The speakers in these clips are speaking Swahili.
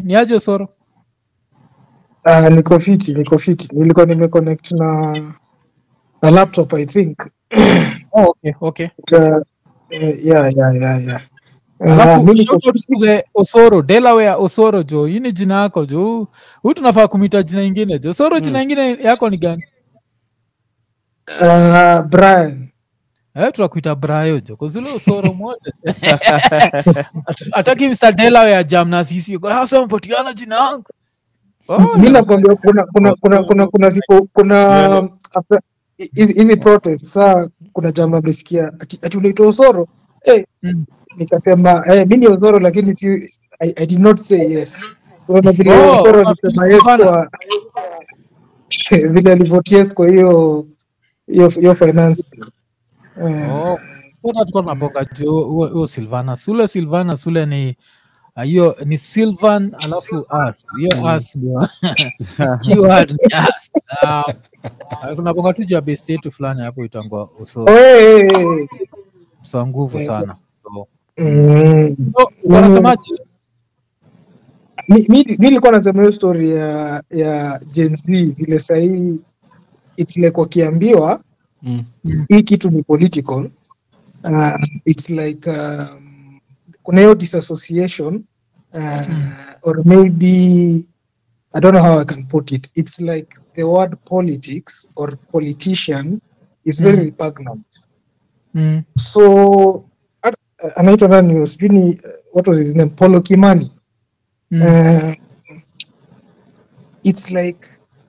ni aje Osoro? Uh, niko fiti, niko fiti. Nilikuwa nimeconnect na na laptop I think. Oh, okay, okay. But, uh, uh, yeah, yeah, yeah, yeah. Uh, Alafu mi niko shout out to the Osoro, Delaware Osoro jo. Hii ni jina yako jo. Huyu tunafaa kumita jina ingine jo. Osoro jina ingine yako ni gani? uh, Brian. Eh, tunakuita Brayo jo. Kuzule Osoro moja. Atu- Ataki Mr. Delaware jam na sisi. Kwa sasa mpatiana jina yangu. Oh, Mi nakwambia kuna kuna kuna kuna kuna siku kuna Yeah. after- hizi hizi protest saa kuna jamaa amesikia ati, ati unaitwa Osoro eh, Mm. nikasema eh, mi ni Osoro lakini si I, I did not say yes. Unaona vile Oh, Osoro oh, alisema yes hapana. kwa vile alivote yes kwa hiyo hiyo hiyo finance bill. Eh, Oh. Wote tulikuwa tunabonga jo huo huo Silvanus. Ule Silvanus ule ni ah, hiyo ni Sylvan alafu us. Hiyo us ndio keyword ni us. Ah, ah, kuna bonga tu juu ya base yetu fulani hapo itangwa Osoro. oh, eh, eh, eh. So nguvu Eh, sana. So, Mm. so wanasemaje? mi mi- mi nilikuwa nasema hiyo story ya ya Gen Z vile sahii it's like wakiambiwa Mm. hii kitu ni political uh, it's like um, kuna hiyo disassociation uh, Mm. or maybe I don't know how I can put it it's like the word politics or politician is very Mm. repugnant Mm. so at- anaitwa nani sijui ni uh, what was his name Polo Kimani Mm. uh, it's like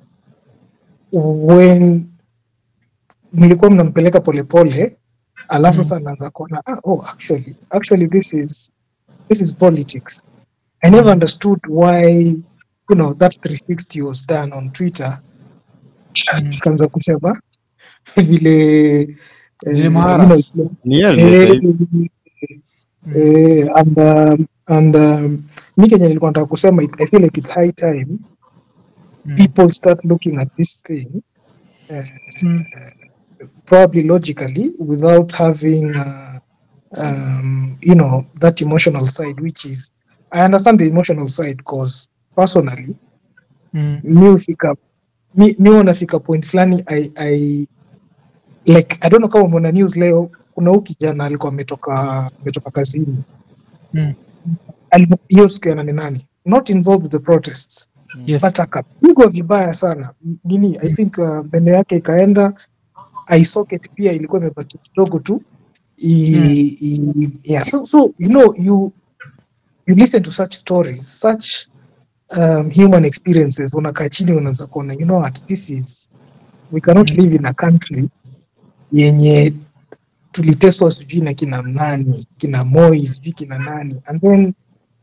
when mlikuwa mnampeleka polepole alafu Mm. sasa anaanza kuona ah, oh, actually, actually this is this is politics i never Mm. understood why you know that 360 was done on twitter Mm. ikaanza kusema vile Vile eh, Maharas. you know, Ni yeye ndio eh, sahii. Mm. Eh, and um, and um, mi kenye nilikuwa nataka kusema I feel like it's high time Mm. people start looking at this thing uh, Mm. probably logically without having uh, um, you know that emotional side which is I understand the emotional side because personally Mm. mi hufika mi, mi wanafika point fulani I, I like I don't know kama umeona news leo kuna huu kijana alikuwa ametoka ametoka kazini Mm. Alivo- hiyo siku ya nane nane not involved with the protests Yes. but akapigwa vibaya sana M- nini i Mm. think uh, meno yake ikaenda eye socket pia ilikuwa imebaki kidogo tu I, Mm. I, yeah. so, so you know you you listen to such stories such um, human experiences unakaa chini unaanza kuona you know what this is we cannot Mm. live in a country yenye tuliteswa sijui na kina nani kina moi sijui kina nani and then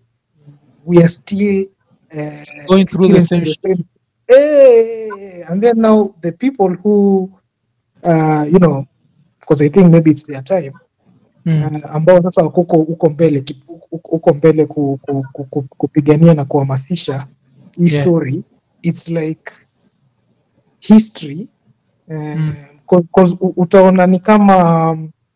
we are still uh, Going through the experiencing same the same- Eh, and then now the people who uh, you know because i think maybe it's their time Mm. uh, ambao sasa wako huko huko mbele ki- huko huko mbele ku, ku, ku, ku, kupigania na kuhamasisha hii Yeah. story it's like history Mm. because utaona ni kama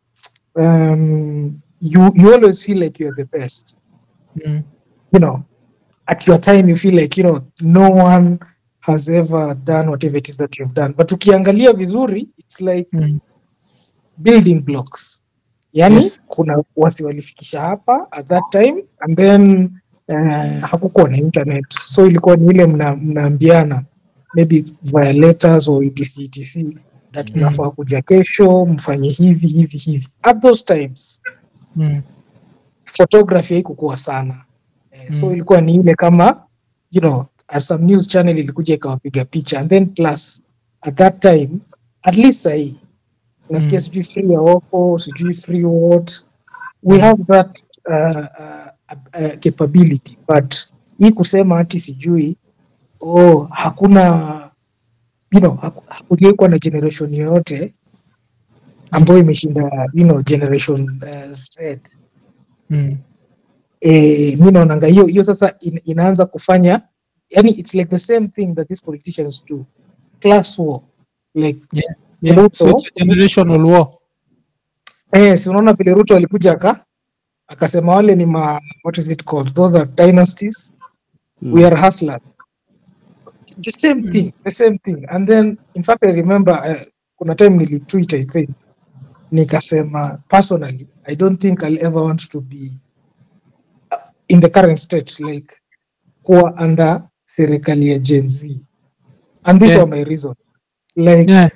um, you, you always feel like you're the best Mm. you know at your time you feel like you know no one has ever done whatever it is that you've done but ukiangalia vizuri it's like Mm. building blocks yani Yes. kuna wasi walifikisha hapa at that time and then uh, hakukuwa na internet so ilikuwa ni ile mna, mnaambiana maybe via letters or etc etc that Mm. mnafaa kuja kesho mfanye hivi hivi hivi at those times Mm. photography haikukuwa sana eh, so Mm. ilikuwa ni ile kama you know as some news channel ilikuja ikawapiga picha and then plus at that time at least sahii unasikia Mm. sijui free ya Oppo sijui free what we Mm. have that uh, uh, uh, capability but hii kusema hati sijui oh hakuna you know haku- hakujai kuwa na generation yoyote ambayo imeshinda you know generation uh, Z Mm. eh, mi naonanga hiyo hiyo sasa in, inaanza kufanya yani it's like the same thing that these politicians do class war like Yeah. Ruto- So it's a generational war. eh, si unaona vile ruto alikuja aka akasema wale ni ma what is it called those are dynasties we are hustlers the same Mm. thing the same thing and then in fact i remember uh, kuna time nilitweet i think nikasema personally i don't think i'll ever want to be uh, in the current state like kuwa under serikali ya gen z and these Yeah. were my reasons like Yeah.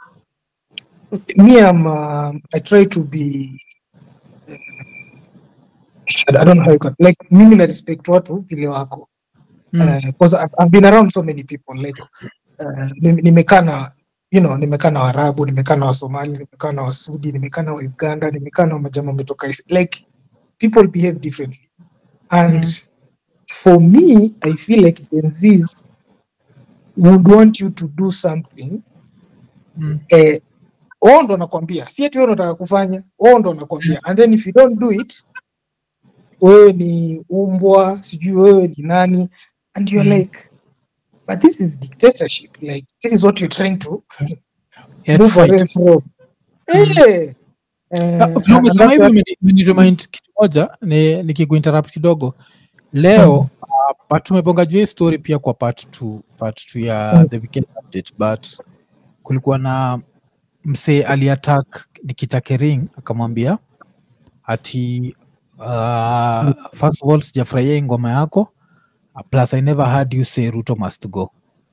me i'm um, i try to be I don't know how you can like mimi na respect watu vile wako Mm. because I've, I've been around so many people like uh, nime- nimekaa na you know nimekaa na Waarabu, nimekaa na Wasomali, nimekaa na Wasudi, nimekaa na Wauganda, nimekaa na majamaa wametoka Is- like people behave differently and Mm. for me I feel like Gen Zs would want you to do something Mm. eh, wao ndo nakwambia, si ati wewe unataka kufanya, wao ndo nakwambia, and then if you don't do it, wewe ni umbwa, sijui wewe ni nani, and you're Mm. like, but this is dictatorship, like this is what you're trying to Yeah, to move away fight. from. Eh, Ah, eh, vile and umesema that's hivyo what- imeni- imeniremind kitu moja ni- nikikuinterrupt kidogo leo Mm. uh, but tumebonga juu hii story pia kwa part two, part two ya Mm. the weekend update but kulikuwa na msee aliattack Nikita Kering akamwambia ati uh, first of all sijafurahia hii ngoma yako uh, plus I never heard you say Ruto must go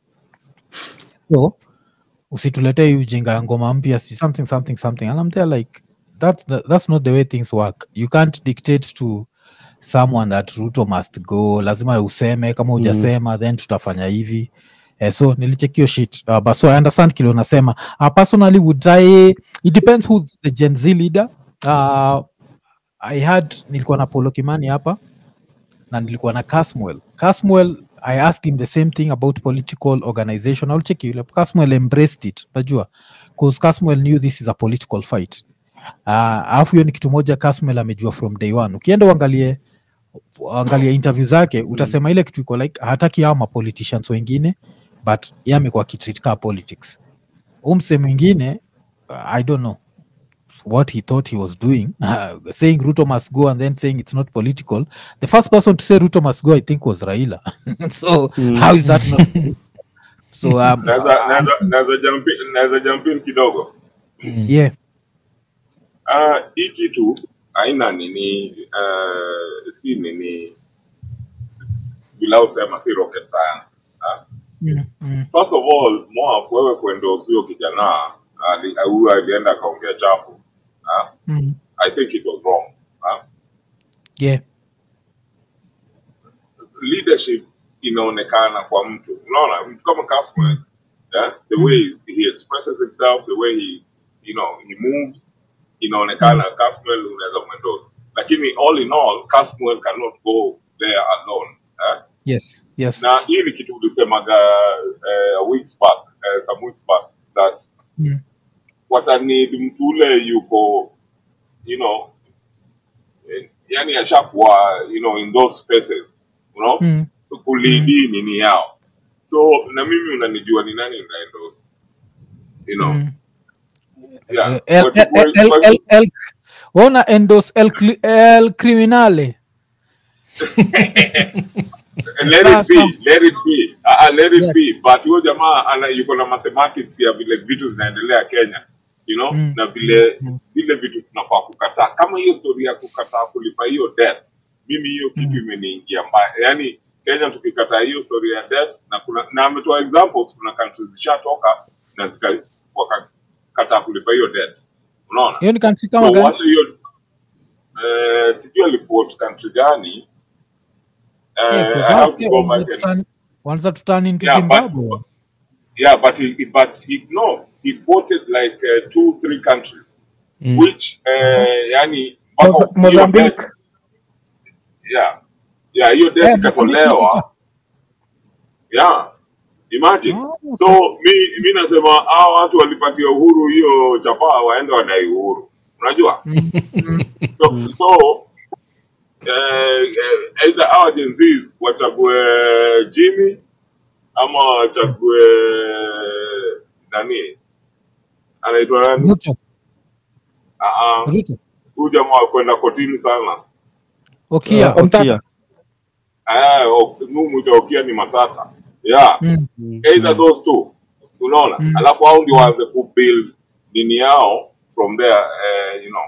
so usituletee hii ujinga ya ngoma mpya si something something something and I'm there like that's, that's not the way things work you can't dictate to someone that Ruto must go lazima useme kama hujasema then tutafanya hivi Eh, so nilichekio shit uh, but so I understand kile unasema uh, personally would I it depends who's the Gen Z leader uh, I had nilikuwa na Polo Kimani hapa na nilikuwa na Casmuel. Casmuel I asked him the same thing about political organization. I'll check you. Casmuel embraced it, unajua because Casmuel knew this is a political fight. Uh, alafu hiyo ni kitu moja Casmuel amejua from day one. Ukienda uangalie angalia interview zake utasema ile kitu iko like hataki hao mapoliticians wengine but yeye amekuwa akitreat kaa politics. Umse mwingine uh, I don't know what he thought he was doing, uh, saying Ruto must go and then saying it's not political. The first person to say Ruto must go, I think, was Raila. so Mm. how is that not? political? so um, naweza naweza- naweza jump in- naweza jump in kidogo yeah, Ah, hii kitu haina nini uh, si nini bila usema si rocket science ah. mm, mm, first of all Moaf, wewe kuendorse huyo kijana ali- huyo alienda akaongea chafu ah. mm, i think it was wrong ah. yeah, leadership inaonekana kwa mtu unaona mtu kama Caswell, yeah, the way he expresses himself the way he you know he moves inaonekana Caswell unaweza mwendorse lakini all in all Caswell cannot go there alone eh? yes, yes, na hii ni kitu ulisemaga uh, weeks back uh, some weeks back that mm, watanid mtu ule yuko you know eh, yani ashakuwa you know in those spaces you know mm, kulidi nini yao so na mimi unanijua ni nani naendos you know mm. yeah El, But- el, el, el, but- el, el, ona endos el, cli- el criminale. let it be Sasa. let it be uh, let it Yes. be but huyo jamaa ana yuko na mathematics ya vile vitu zinaendelea Kenya you know Mm. na vile Mm. zile vitu tunafaa kukataa kama hiyo story ya kukataa kulipa hiyo debt mimi hiyo kitu Mm. imeniingia mbaya yani Kenya tukikataa hiyo story ya debt na kuna na ametoa examples kuna countries zishatoka na zika wakakataa kulipa hiyo debt unaona Hiyo ni country kama so gani? wacha hiyo eh, sijui aliport country gani Yeah, Eh, 'cause I have last to year go wanza back and tuturn- wanza to turn into Yeah, but- Zimbabwe. Yeah, but he, but he, no, he quoted like uh, two, three countries, Mm. which, uh, yani, Moza- mpaka hiyo Mozambique. debt- yeah, yeah, hiyo debt Eh, Mozambique ikatolewa, ilitoka. yeah, imagine. Oh, okay. So, mi, mi nasema, hao watu walipatia uhuru hiyo chapaa waende wadai uhuru, unajua? Mm, mm, So, so eh, eh, either hawa Gen Zs wachague Jimmy ama wachague nani anaitwa nani? Ruto, Ah, ah, Ruto. Huyu jamaa wa kwenda kotini sana. Okia. Uh, Okia. eh, o- numwita okia ni matata yeah Mm. either those two unaona Mm. alafu hao ndio waanze kubuild nini yao from there eh, you know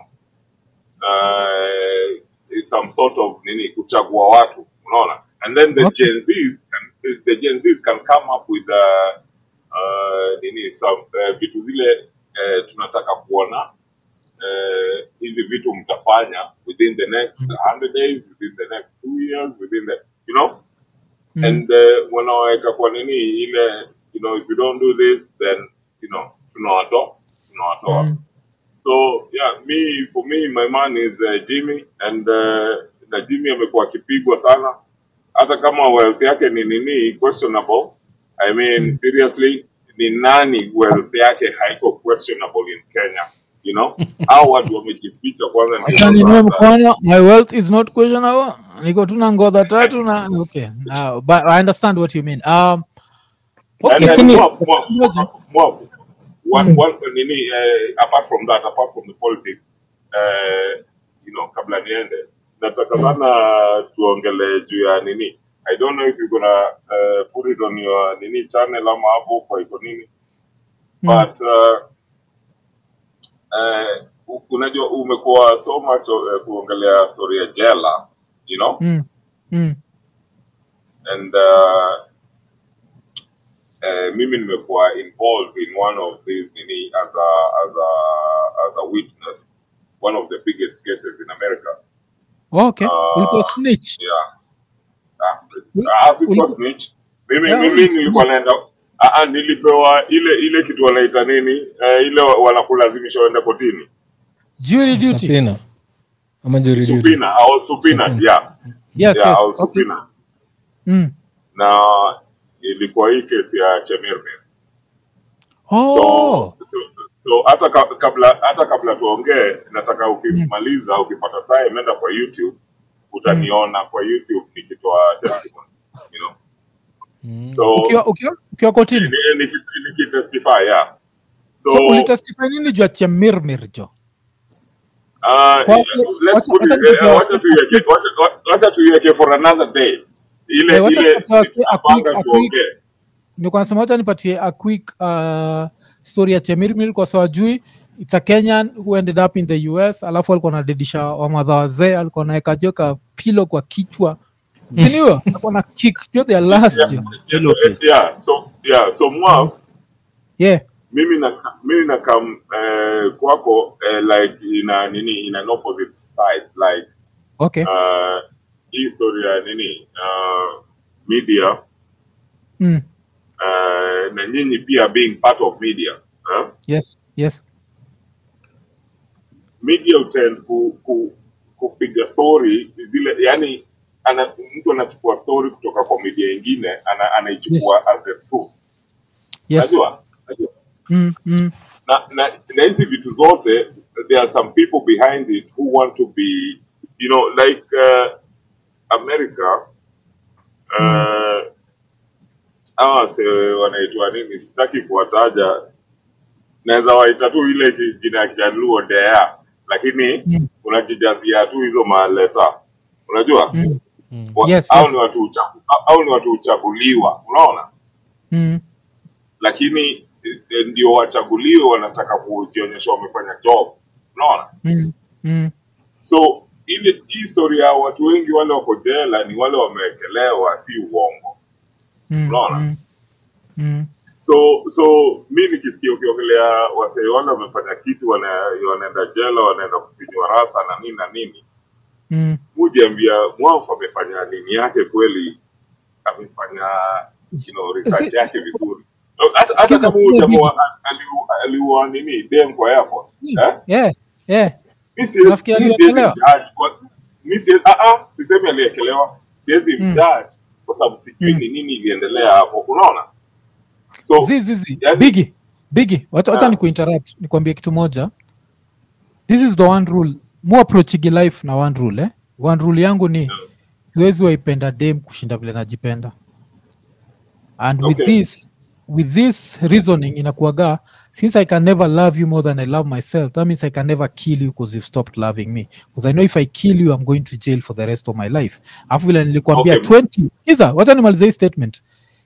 uh, some sort of nini kuchagua watu unaona and then the Okay. gen z's can, the gen z's can come up with uh, uh, nini some uh, vitu zile uh, tunataka kuona uh, hizi vitu mtafanya within the next 100 days within the next two years within the you know Mm. and uh, wanaweka kwa nini ile you know if you don't do this then you know tunawatoa tunawatoa Mm. so yeah me for me my man is uh, Jimmy and uh, na Jimmy amekuwa akipigwa sana hata kama wealth yake ni nini questionable I mean Mm. seriously ni nani wealth yake haiko questionable in Kenya you know au watu wamejificha kwanza ndio acha ninue sasa- mkono my wealth is not questionable niko tu na ngodha tatu na okay uh, but i understand what you mean um okay And, and Lakini- Mwafu, Mwafu, Ngoja. Mwafu, one, Mm. one, nini, eh, apart from that, apart from the politics, eh, you know, kabla niende, nataka sana tuongele juu ya nini. I don't know if you're gonna uh, put it on your nini channel ama hapo kwa iko nini, Mm. but uh, eh, u- unajua umekuwa so much uh, kuongelea story ya jela, you know, Mm. Mm. and uh, uh, mimi nimekuwa involved in one of these nini as a as a as a witness one of the biggest cases in America okay Uh, ulikuwa snitch yeah ah, Uli- ah, sikuwa uli- snitch mimi Yeah, mimi uli- nilikuwa naenda ah, ah, nilipewa ile ile kitu wanaita nini eh, ile wa- wanakulazimisha uende kotini jury duty Subpoena. ama jury duty. subpoena au subpoena Subpoena. yeah yes yeah yes au okay subpoena mm. na ilikuwa hii kesi ya Chemirmir oh so, so, so hata ka- kabla hata kabla tuongee nataka ukimaliza ukipata time enda kwa youtube utaniona kwa youtube nikitoa testimony you know Mm. so ukiwa ukiwa ukiwa kotini ni- niki- nikitestify yeah so, so ulitestify nini juu ya chemirmir jo uh, Kwa- let's wacha- put wacha it, nikupe eh, a wacha quick- tuiweke wacha- wacha tuiweke for another day ile Eh, wacha ile tupatie a quick- a tutapanga quick- tuongee nilikuwa nasema wacha nipatie a quick uh, story ya chemirmir kwa sawa jui it's a kenyan who ended up in the us alafu alikuwa anadedisha wamadha wazee alikuwa naeka jo ka pilo kwa kichwa siniwo alikuwa na kick jo their last yeah, jo. yeah, yeah, so yeah so Mwaf, yeah mimi na mimi na kam eh, kwako eh, like ina nini in an opposite side like okay uh, hii story ya nini uh, media mm. uh, na nyinyi pia being part of media huh? yes yes media utend ku, ku, kupiga story zile yani ana, mtu anachukua story kutoka kwa media ingine ana, anaichukua as a truth yes najua najua mm, mm. na, na, na hizi vitu zote there are some people behind it who want to be you know like uh, america uh, hawa se wanaitwa nini sitaki kuwataja naweza waita tu ile ki- jina ya kijaluo dea lakini Mm. unajijazia tu hizo maleta unajua Mm. Wa- Yes, au yes. ni watu uchagu, au ni watu uchaguliwa unaona Mm. lakini eh, ndio wachaguliwe wanataka kujionyesha wamefanya job unaona Mm. Mm. so ile hii historia ya watu wengi wale wako jela ni wale wamewekelewa si uongo Mm. Unaona? Mm. Mm. so so mi nikisikia ukiongelea wasee wale wamefanya kitu wana, wanaenda jela wanaenda kufinywa rasa na nini na nini Mm. mujiambia mwafu amefanya nini yake kweli amefanya you know, research Si- yake vizuri hata hata Sikiza, kama sikiza huyu jamaa vipi? aliu- aliua nini dem kwa airport eh? yeah yeah Mi siwezi- Nafikiri mi siwezi aliekelewa? judge kwa- mi siwezi- ah, ah, sisemi aliekelewa siwezi Mm. mjudge kwa sababu sijui Mm. ni nini iliendelea hapo unaona so zi zi zi yani- bigi bigi wacha wacha Ah. ni kuinterrupt nikwambie kitu moja this is the one rule mu approachigi life na one rule eh? one rule yangu ni Mm. siwezi waipenda dem kushinda vile najipenda and with Okay. this with this reasoning inakuaga since i can never love you more than i love myself that means i can never kill you because you've stopped loving me because i know if i kill you i'm going to jail for the rest of my life alafu vile nilikwambia Okay. 20 iza wacha nimalize hii statement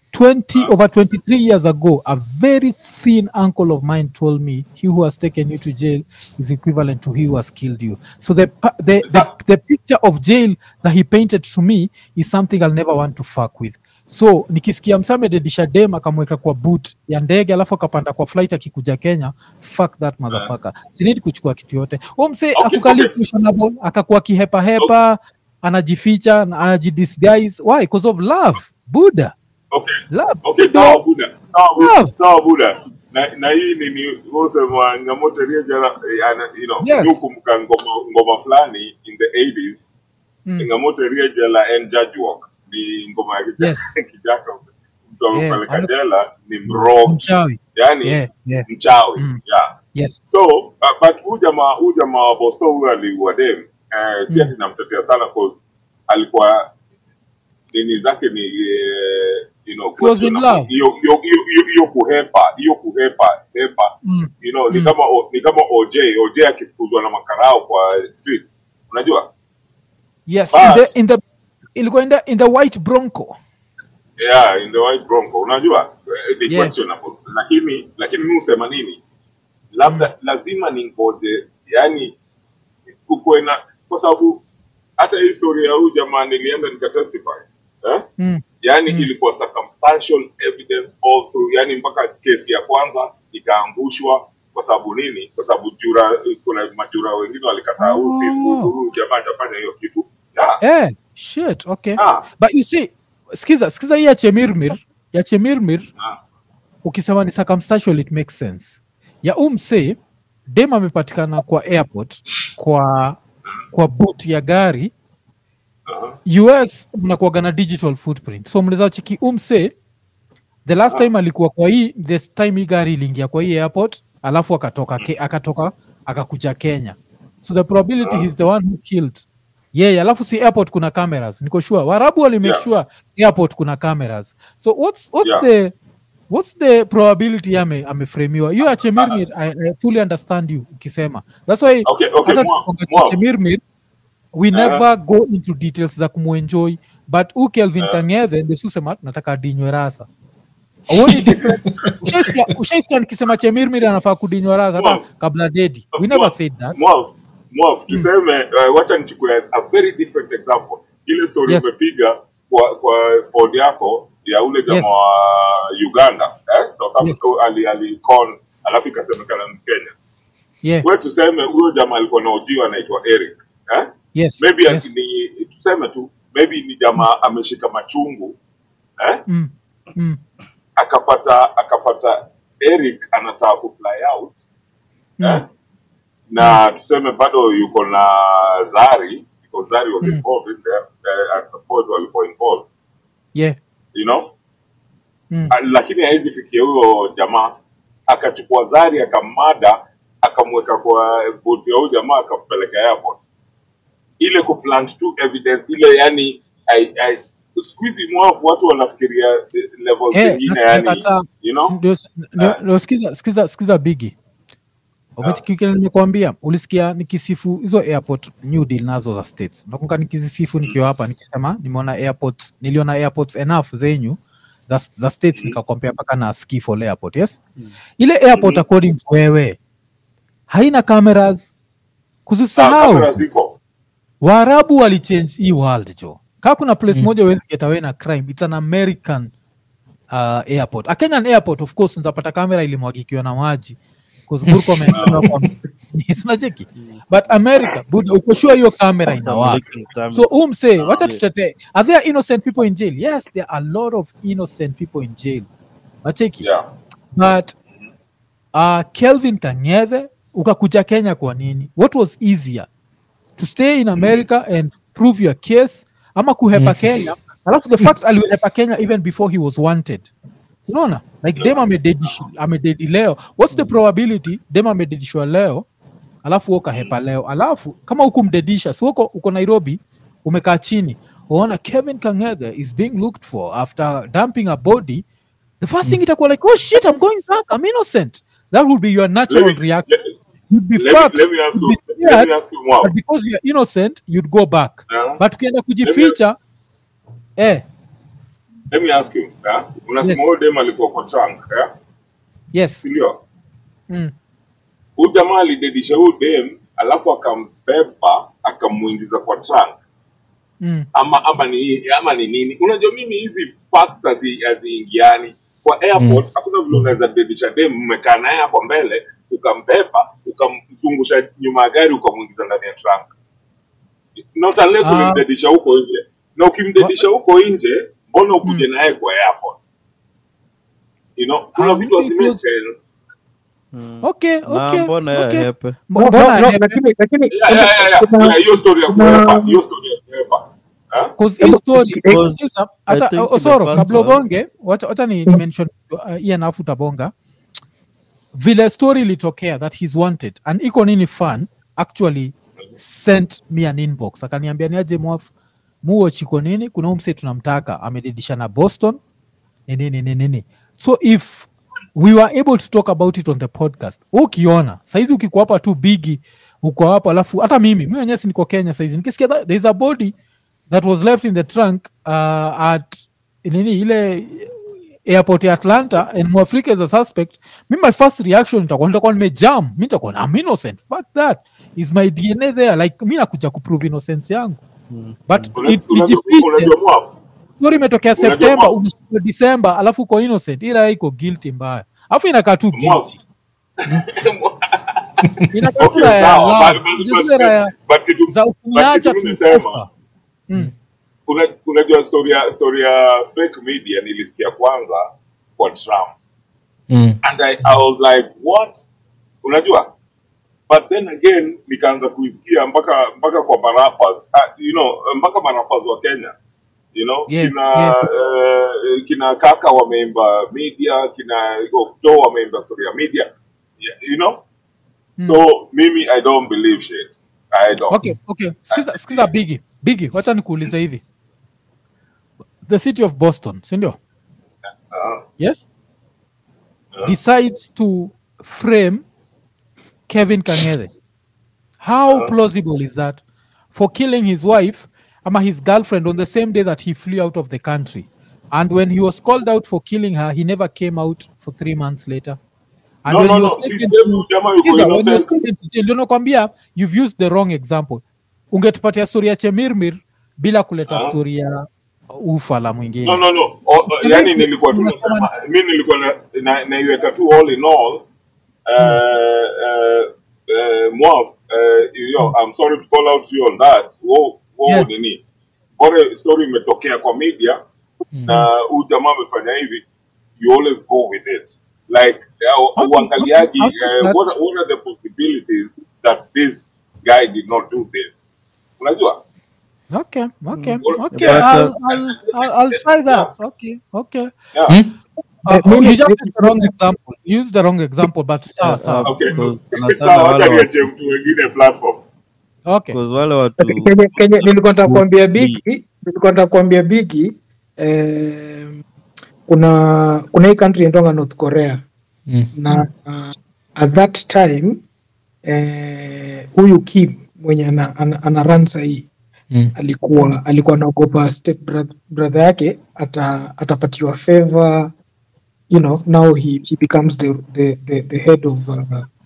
20 over 23 years ago a very thin uncle of mine told me he who has taken you to jail is equivalent to he who has killed you so the pa- the, the, the picture of jail that he painted to me is something i'll never want to fuck with so nikisikia msamededisha dem akamweka kwa boot ya ndege alafu akapanda kwa flight akikuja kenya fuck that motherfucker sinidi kuchukua kitu yote u mse Okay, akukali okay. questionable akakuwa kihepahepa anajificha anajidisguise why because of love buddha okay love okay Buddha. sawa buda sawa buda Love. sawa buda na na hii ni ni wosema ngamoto rejala you know Yes. yukumbuka ngoma ngoma fulani in the 80s Mm. ngamoto rejala and judge walk ni ngoma ya kijaka Yes. kijaka mtu Yeah, amepeleka ame- jela ni mrogi mchawi yani yeah, yeah. mchawi Mm. yeah yes so uh, but huyu jamaa huyu jamaa wa Boston huyu aliua dem eh, si Mm. ati namtetea sana cause alikuwa nini zake ni eh, you know He was in question- love. hiyo hiyo hiyo- hiyo- hiyo kuhepa hiyo kuhepa hepa mm. you know ni Mm. kama O- ni kama OJ OJ akifukuzwa na makarao kwa street unajua yes But- in the, in the ilikuwa in the, in the white bronco yeah in the white bronco unajua eh, ni Yeah. questionable lakini lakini mimi husema nini labda lazima ningoje yani kukuwe na kwa sababu hata hii story ya huyu jamaa nilienda nikatestify eh? mm. yani Mm. ilikuwa circumstantial evidence all through yani mpaka kesi ya kwanza ikaangushwa kwa sababu nini kwa sababu jura kuna majura wengine walikataa huyu si Oh. huyu huyu jamaa atafanya hiyo kitu yeah. eh, shit okay Ah. but you see skiza skiza hii ya chemirmir ya chemirmir Ah. ukisema ni circumstantial it makes sense ya umse dem amepatikana kwa airport kwa kwa boot ya gari Aha. us mnakuaga na digital footprint so mnaweza cheki umse the last Ah. time alikuwa kwa hii the time hii gari iliingia kwa hii airport alafu akatoka ke, akatoka akakuja kenya so the probability Ah. he's the one who killed yeye yeah, alafu si airport kuna cameras niko sure warabu wali make Yeah. sure airport kuna cameras so what's what's Yeah. the what's the probability ame ameframiwa you achemirmir I, I fully understand you ukisema that's why Okay, okay, hata Mwa- tukiongea Mwa. Chemirmir, we Aha. never go into details za kumuenjoy but u kelvin Aha. kangethe ndio susema nataka adinywe rasa Huoni difference? Ushaisikia- ushaisikia nikisema chemirmir anafaa kudinywa rasa hata Mwa. kabla dedi we never Mwa- said that Mwav, Mwav, tuseme uh, wacha nichukue a very different example. Ile story Yes. umepiga kwa kwa pod yako ya ule jamaa Yes. wa Uganda eh? South Africa Yes. ali ali con alafu ikasemekana ni Kenya. yeah Wewe tuseme huyo jamaa alikuwa na ujio anaitwa Eric eh? yes Maybe yes. ni tuseme tu maybe ni jamaa ameshika machungu eh? Mm. Mm. akapata akapata Eric anataka kufly out eh? Mm. na tuseme bado yuko na Zari because Zari was Mm. involved in there uh, I suppose walikuwa involved yeah you know Mm. Ah, lakini haizi fikia huyo jamaa akachukua Zari akammada akamweka kwa boti ya huyo jamaa akampeleka airport ile kuplant tu evidence ile yani I, I, siku hizi mwafu watu wanafikiria eh, levels Eh, zingine na yani sijakataa. you know Si- ndio- ndio- Ah. ndio sikiza sikiza sikiza bigi umechikikile nimekwambia ulisikia nikisifu hizo airport new deal nazo za states nakumbuka nikizisifu nikiwa hapa nikisema nimeona airports niliona airports enough zenyu za, za states Mm. nikakompea mpaka na skifol airport yes ile airport Mhm. according to wewe haina cameras Ah, kuzisahau kamera ziko waarabu walichange hii world jo kaa kuna place Mm. moja huwezi get away na crime its an american uh, airport a kenyan airport of course nzapata kamera ilimwagikiwa na maji 'cause Murkomen amewekewa kwa- Yes, unacheki but america buda uko sure hiyo kamera inawaka so umse wacha tutetee are there innocent people in jail yes there are a lot of innocent people in jail wacheki yeah but uh, kelvin kangethe ukakuja kenya kwa nini what was easier to stay in america and prove your case ama kuhepa kenya alafu the fact alihepa kenya even before he was wanted unaona like dem amededish- amededi leo what's the probability dem amededishwa leo alafu wewe ukahepa leo alafu kama hukumdedisha si uko uko nairobi umekaa chini unaona kevin kangethe is being looked for after dumping a body the first thing itakuwa like oh shit i'm going back i'm innocent that would be your natural Let me, reaction let, you'd be let, fucked me, let me ask you'd you. be Let scared me ask you more. but because you're innocent you'd go back Yeah? but ukienda kujificha eh Let me ask you. Yeah? Unasema Yes. huyo dem alikuwa kwa trunk, yeah? yes Si ndio? mm. Huyu jamaa alidedisha huyu dem alafu akambeba akamuingiza kwa trunk. Mm. ama ama ni ama ni nini unajua mimi hizi facts hazi- haziingiani kwa airport hakuna vile unaweza dedisha dem mmekaa naye hapo mbele ukambeba ukamzungusha nyuma ya gari ukamwingiza ndani ya trunk not unless Ah. ulimdedisha huko nje na ukimdedisha huko nje mbona ukuje naye kwa airport you know kuna Ah, vitu maybe hazimake because- sense okay na okay mbona okay yahepe No, mbona no, no, hepe? lakini lakini yeah, yeah, yeah, yeah. kuna- Yeah, hiyo story ya kuna- kuepa hiyo story ya kuepa Huh? Cause hii Hebu- story eh, Because sikiza, I hata think oh, in the Osoro first kabla one- ubonge wacha wacha ni ni mention uh, Ian afu utabonga vile story ilitokea that he's wanted and iko nini fan actually sent me an inbox akaniambia niaje mwaf muo chiko nini kuna umse tunamtaka amedidisha na boston ni nini nini nini so if we were able to talk about it on the podcast ukiona saizi ukikuwa hapa tu bigi uko hapo alafu hata mimi mi wenyewe si niko kenya saizi nikisikia that there is a body that was left in the trunk uh, at nini ile airport ya atlanta and mwafrika is a suspect mi my first reaction itakuwa nitakuwa nimejam mi nitakuwa I'm innocent fuck that is my dna there like mi nakuja kuprove innocence yangu but Una- it- unajua nijifiche unajua mwafu story imetokea Unajua september mwa- unashika december alafu uko innocent ila iko guilty mbaya alafu inakaa tu Mwafu. guilty inakaa tu Okay, raya ya sawa, love. but- but- Unajua but- zile raya but kitu- za but ukiniacha kitu tu nimesema, kufa. Mm. una- unajua story ya story ya fake media nilisikia kwanza kwa Trump Mm. and I, I was like what unajua but then again nikaanza kuisikia mpaka mpaka kwa marapas uh, you know mpaka marapas wa Kenya you know Yeah, kina yeah. eh, kina kaka wameimba media kina Okto wameimba story ya media Yeah, you know Mm. so mimi I don't believe shit I don't okay okay sikiza, sikiza bigi bigi wacha nikuulize hivi the city of boston sindio Uh, yes uh, decides to frame kevin kangere how Uh. plausible is that for killing his wife ama his girlfriend on the same day that he flew out of the country and when he was called out for killing her he never came out for three months later and no when no he no was si taken sehemu to jamaa yuko Sikiza, when he was innocent taken to jail, ndio nakwambia you've used the wrong example ungetupatia story ya chemirmir bila kuleta Ah. story ya ufa la mwingine no no no o, o, Usiende yani ku- nilikuwa tu unasema- nasema mi nilikuwa na, na, naiweka tu all in all uh, uh, uh, Mwav, uh, you know, I'm sorry to call out you on that wo, wo Yeah. nini bora story imetokea kwa media na huyu jamaa amefanya hivi you always go with it like uh, Okay, uangaliaji okay, okay, uh, that- what, are- what are the possibilities that this guy did not do this unajua okay okay Mm. okay But, uh, I'll, I'll, I'll, I'll try that okay okay yeah. Hmm? Uh, Eh, mimi- you just used the wrong example you used the wrong example but sawa Yeah, sawa uh, Okay. because sana sana Sawa, wale wacha watu- niache mtu wengine platform okay because wale watu Kenya, Kenya, nilikuwa nataka kuambia Ni- bigi nilikuwa nataka kuambia bigi eh, kuna kuna hii country inaitwa North Korea Mm. na uh, at that time eh, huyu Kim mwenye ana, ana, ana run sahii Mm. alikuwa alikuwa anaogopa step brother, brother yake ata, atapatiwa favor you know now he, he becomes the, the, the, the head of uh,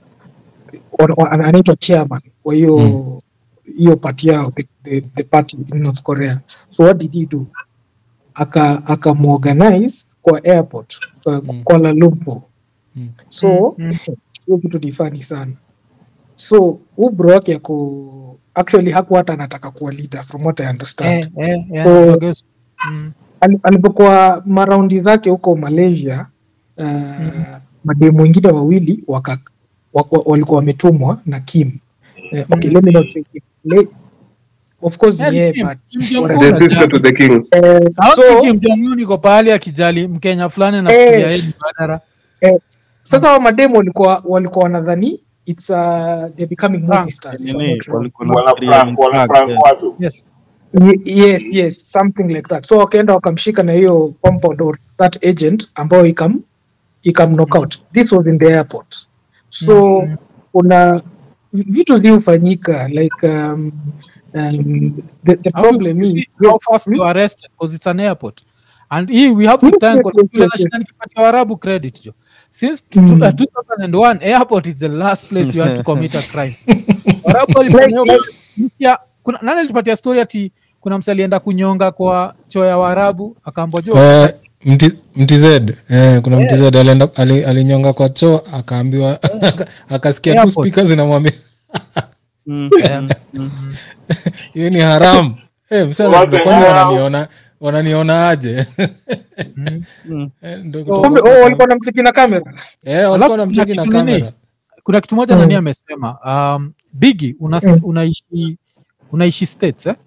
or- or- ana- anaitwa chairman kwa hiyo Mm. hiyo party yao the, the, the party in North Korea so what did he do aka akamuorganize kwa airport kwa Mm. Kuala Lumpur Mm. so Mm, hiyo kitu ni funny sana so huu bro wake ako actually hakuwa hata anataka kuwa leader from what I understand eh, eh, eh, So- forget- mm, Ali- alipokuwa maraundi zake huko Malaysia uh, Mhm. mademu wengine wawili waka, waka, walikuwa wametumwa na Kim uh, okay, let me not say Kim. Le, of course eh, ni yeye Kim- but Kim Jong-un whatever. the sister to the king. uh, Haoni so Kim Jong-un iko pahali akijali mkenya fulani nafikiria Eh. yeye ni badara sasa wa mademu walikuwa walikuwa wanadhani it's uh, they're becoming movie Prank. stars if I'm nini not wrong. walikuwa na wana fikiria prank wana prank, prank yeah. watu yes Ye- yes yes something like that so wakaenda wakamshika na hiyo compound or that agent ambayo ikam ikam knock out this was in the airport so Mm. kuna vi- vitu ziufanyika like um, um, the, the Alafu, problem you is see how fast Hmm? they were arrested because it's an airport and hii we have to Yes, thank yes, God, yes, vile yes, nashinda yes. nikipatia warabu credit jo since tu- Mm. tu- uh, 2001 airport is the last place you had to commit a crime warabu walifanya hiyo mpya- kuna nani alipatia story ati kuna msa alienda kunyonga kwa choo ya waarabu akaambwa jo Eh, mti- mtized eh, kuna mtized alienda ali- alinyonga kwa choo akaambiwa akasikia tu Airport. spika zinamwambia Mm, Eh, mm, mm. hiyo ni haram Eh, msana, What the kwani hell? wananiona wananiona aje mm. Mm. Eh, ndo So- kutoka kumbe kwa- oh, walikuwa na mziki na kamera Eh, walikuwa Alafu wanamcheki kuna na kitu nini? kamera kuna kitu moja Mm. nani amesema um, bigi una, Mm. unaishi unaishi states eh?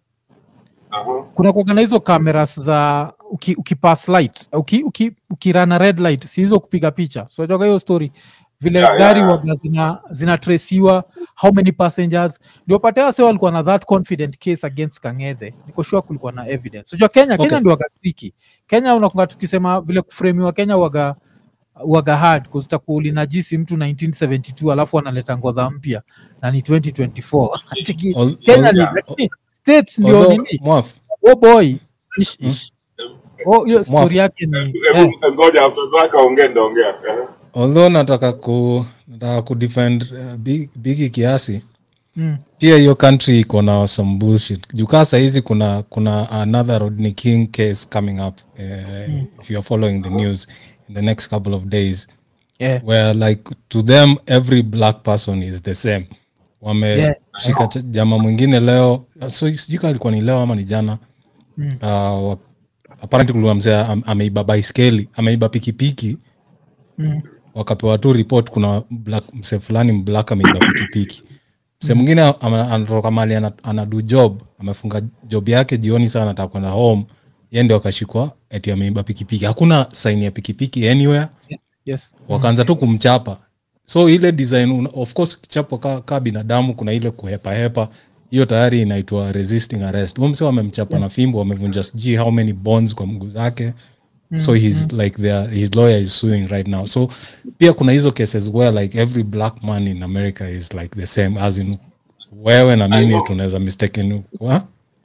Aha. kuna kuwaga na hizo cameras za uki, ukipass light uki, uki, ukirana red light si hizo kupiga picha so unajua hiyo story vile Yeah, gari yeah. waga zina zinatresiwa how many passengers ndio patea se walikuwa na that confident case against kangethe niko sure kulikuwa na evidence unajua kenya Okay. kenya ndio waga triki kenya unakunga tukisema vile kufremiwa kenya waga waga hard kuzitakuwa ulinajisi mtu 1972 alafu analeta ngodha mpya na ni 2024 Chiki, Al- kenya al- ni yeah. lakini states ndio although, nini Mwaf, oh boy ish, ish. Oh, hiyo story yake ni eh, Hebu ngoja after zaka ongea ndaongea. Eh. although nataka ku nataka kudefend uh, big, bigi kiasi mm, pia hiyo country iko na some bullshit jukaa sahizi kuna kuna another rodney king case coming up uh, if you're following the news in the next couple of days yeah, where like to them every black person is the same wameshika Yeah. ch- jama mwingine leo so sijui kama ilikuwa ni leo ama ni jana Mm. uh, wa- apparently kulikuwa mzee am- ameiba baiskeli ameiba pikipiki mm, wakapewa tu report kuna black, mse fulani mblack ameiba pikipiki mse mwingine ama- anatoka mali ana, anadu job amefunga job yake jioni sana anataka kwenda home ye ndio akashikwa eti ameiba pikipiki hakuna saini ya pikipiki anywhere yes wakaanza tu kumchapa so ile design una- of course kichapo ka, ka binadamu kuna ile kuhepahepa hiyo tayari inaitwa resisting arrest huyo mse wamemchapa na fimbo wamevunja sijui how many bonds kwa mguu zake so he's like their, his lawyer is suing right now so pia kuna hizo cases where like every black man in america is like the same as in wewe na mimi know. tunaweza mistaken kwa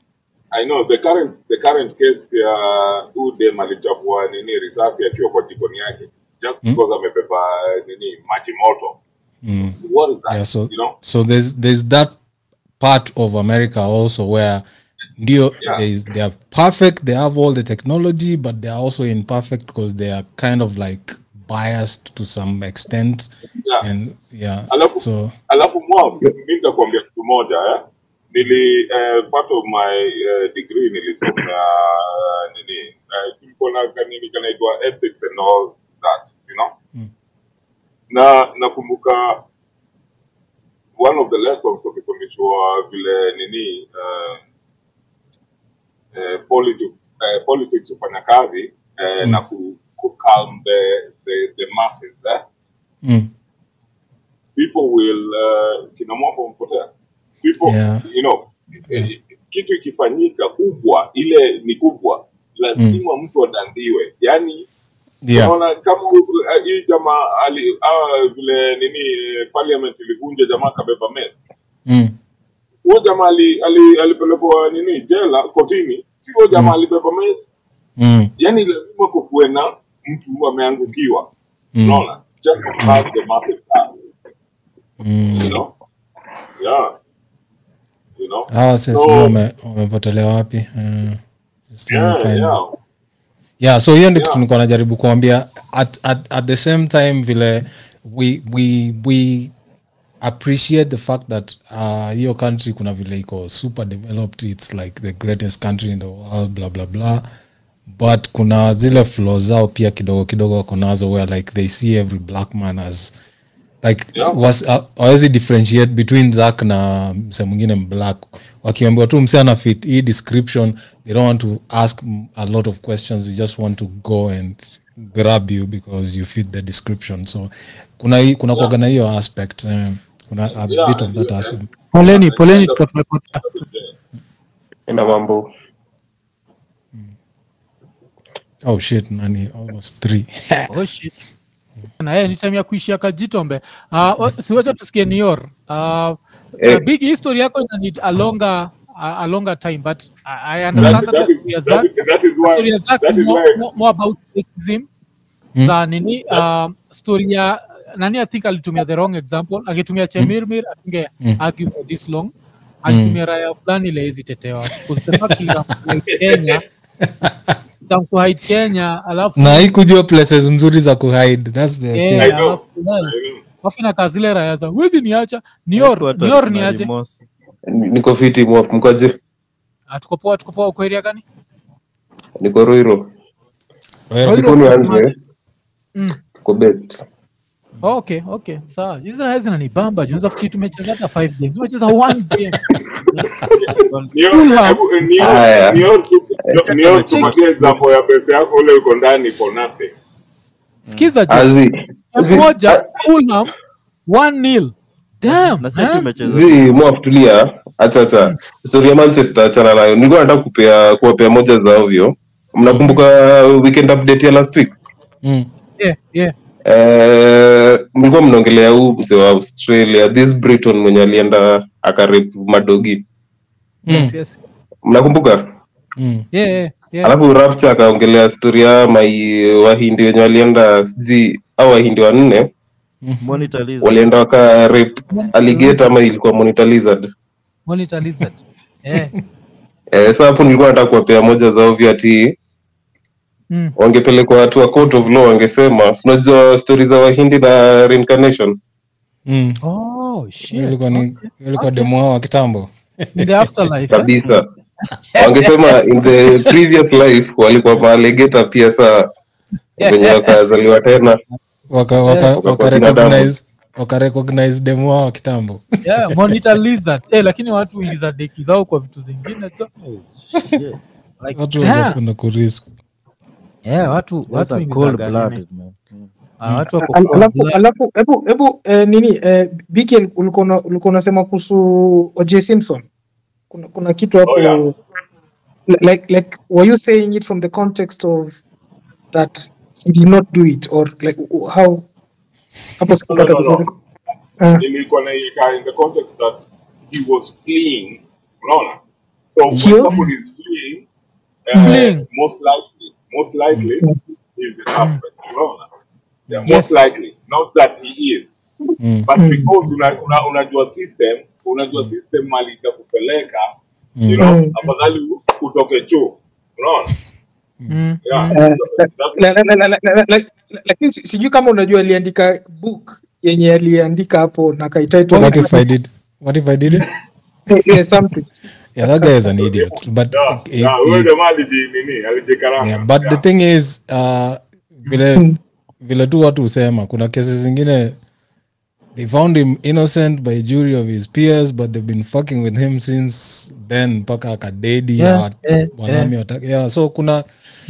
I know the current the current case ya huyu dem alichapua nini risasi akiwa kwa jikoni yake just because amebeba nini maji moto. mm. What is that? yeah so you know? so there's there's that part of america also where ndio Yeah. they, they are perfect they have all the technology but they are also imperfect because they are kind of like biased to some extent Yeah. and yeah Alafu- so alafu mwa mi nitakuambia kitu moja eh? nili eh, part of my eh, degree nilisomea eh, nini eh, tulikuwa na kanini kanaitwa ethics and all that you know na nakumbuka one of the lessons tukifundishwa vile nini eh, eh, politics, eh, politics hufanya kazi eh, na ku, ku calm the, the, the masses eh? mm, people will uh, kina mwafa mpotea people Yeah. you know eh, kitu ikifanyika kubwa ile ni kubwa lazima mtu adandiwe yani yeah unaona kama uh, hii jamaa ali ah, vile nini eh, parliament ilivunja jamaa kabeba mes mm, huyo jamaa ali, ali, alipelekwa nini jela kotini si huyo jamaa alibeba mes mm, yani lazima kukuwe na mtu ameangukiwa Mm. unaona just to have the massive car mm. you know yeah you know hawa sasa So- wame- wamepotelea wapi uh, just let me yeah find- yeah yeah so hiyo ndio Yeah. kitu nilikuwa najaribu kuambia at, at, at the same time vile we, we, we appreciate the fact that uh, hiyo country kuna vile iko super developed it's like the greatest country in the world blah blah blah but kuna zile flaw zao pia kidogo kidogo wako nazo where like they see every black man as like Yeah. was uh, hawezi differentiate between zak na mse mwingine mblack wakiambiwa tu mse ana fit hii description they don't want to ask m- a lot of questions they just want to go and grab you because you fit the description so kuna hii- kuna kuwaga na hiyo aspect eh, kuna a Yeah, bit of that yeah. aspect poleni poleni tuko tumepotea ina mambo oh shit nani almost three oh shit na yeye ni time ya kuishia kajitombe uh, siwacha tusikie nior uh, Eh. uh, big history yako ina need a longer a, a longer time but I, I understand That, that that, is, historia that, zake is, that is why. historia zake That is more, why. more, more about racism Mm. za nini um, story ya nani i think alitumia the wrong example akitumia chemirmir atunge Mm. argue for this long alitumia raya fulani ile hizi tetewa kenya tamkuhide kenya alafu na haikujua places mzuri za kuhide thats the Eh, thing. I know. alafu, eh, I know. alafu inakaa zile raya za wezi niacha Watu nior watu nior wana niache remorse. niko fiti mwaf mkoje Ah, tuko poa tuko poa uko area gani niko roiro Well, Roiro, Niko nianze unasemaje? Mm. tuko bet Oh, okay okay sawa hizi raya zinanibamba juu nafikiri tumecheza hata five games tumecheza one game Nio- Fulham. hebu, eh, nio- Haya. nio tu- nio tupatie example ya pesa yako ule uko ndani for nothing. sikiza ju azi zi- moja fulham one nil damn na sisi man. tumecheza zi mwaf tulia acha acha story ya manchester achana nayo nilikuwa nataka kupea kuwapea moja za ovyo mnakumbuka weekend update ya last week mm. yeah yeah Eh, mlikuwa mnaongelea huu mzee wa australia this briton mwenye alienda akarep madogi yes yes mnakumbuka Mm. yeah yeah yeah alafu rapture akaongelea stori ya mai wahindi wenye walienda sijui au wahindi wanne monitor list. walienda waka rape alligator ama ilikuwa monitor lizard monitor lizard yeah eh, sasa hapo nilikuwa nataka kuwapea moja za ovyo ati mm. wangepelekwa watu wa court of law wangesema si unajua stori za wahindi na reincarnation Mm. oh shit ilikuwa ni ilikuwa demo wao wa kitambo in the afterlife eh? kabisa wangesema in the previous life walikuwa maalegeta pia saa wenye wakazaliwa tena waka waka Yeah. waka recognize waka recognize demo wao wa kitambo yeah monitor lizard eh lakini watu huingiza deki zao kwa vitu zingine tu Yeah. Like, watu Damn. wangependa kurisk yeah watu those watu are huingizaga nini. cold-blooded, man. Mm. Ah, watu wako Al- cold alafu blood. alafu hebu hebu eh, nini eh, BK ulikuwa una- ulikuwa unasema kuhusu OJ Simpson kuna, kuna kitu hapo Oh, yeah. li- like like were you saying it from the context of that he did not do it or like w- how hapo sikupata No, no, no. vizuri Ah, Nilikuwa naiweka in the context that he was fleeing. Unaona? So when He was- somebody is fleeing, uh, Fleeing. most likely, most likely is the suspect. Unaona? Yeah, Yes. most likely, not that he is. Mm. But because una, una, unajua system, unajua system mali itakupeleka, you know, Mm. afadhali u- utoke chuo. Unaona? Mm, Yeah. mm. Eh, That- la- la- la- la- la- la- la- lakini si- sijui kama unajua aliandika book yenye aliandika hapo na kaititle what if i did what if i did it yeah, something yeah that guy is an idiot but Yeah, he- yeah, he- huyo jamaa aliji- nini, alijikaranga. yeah, but the Yeah. thing is uh, vile vile tu watu husema kuna kesi zingine they found him innocent by jury of his peers but they've been fucking with him since then mpaka akadedi Yeah, yeah, yeah, wanami wataki- yeah, so kuna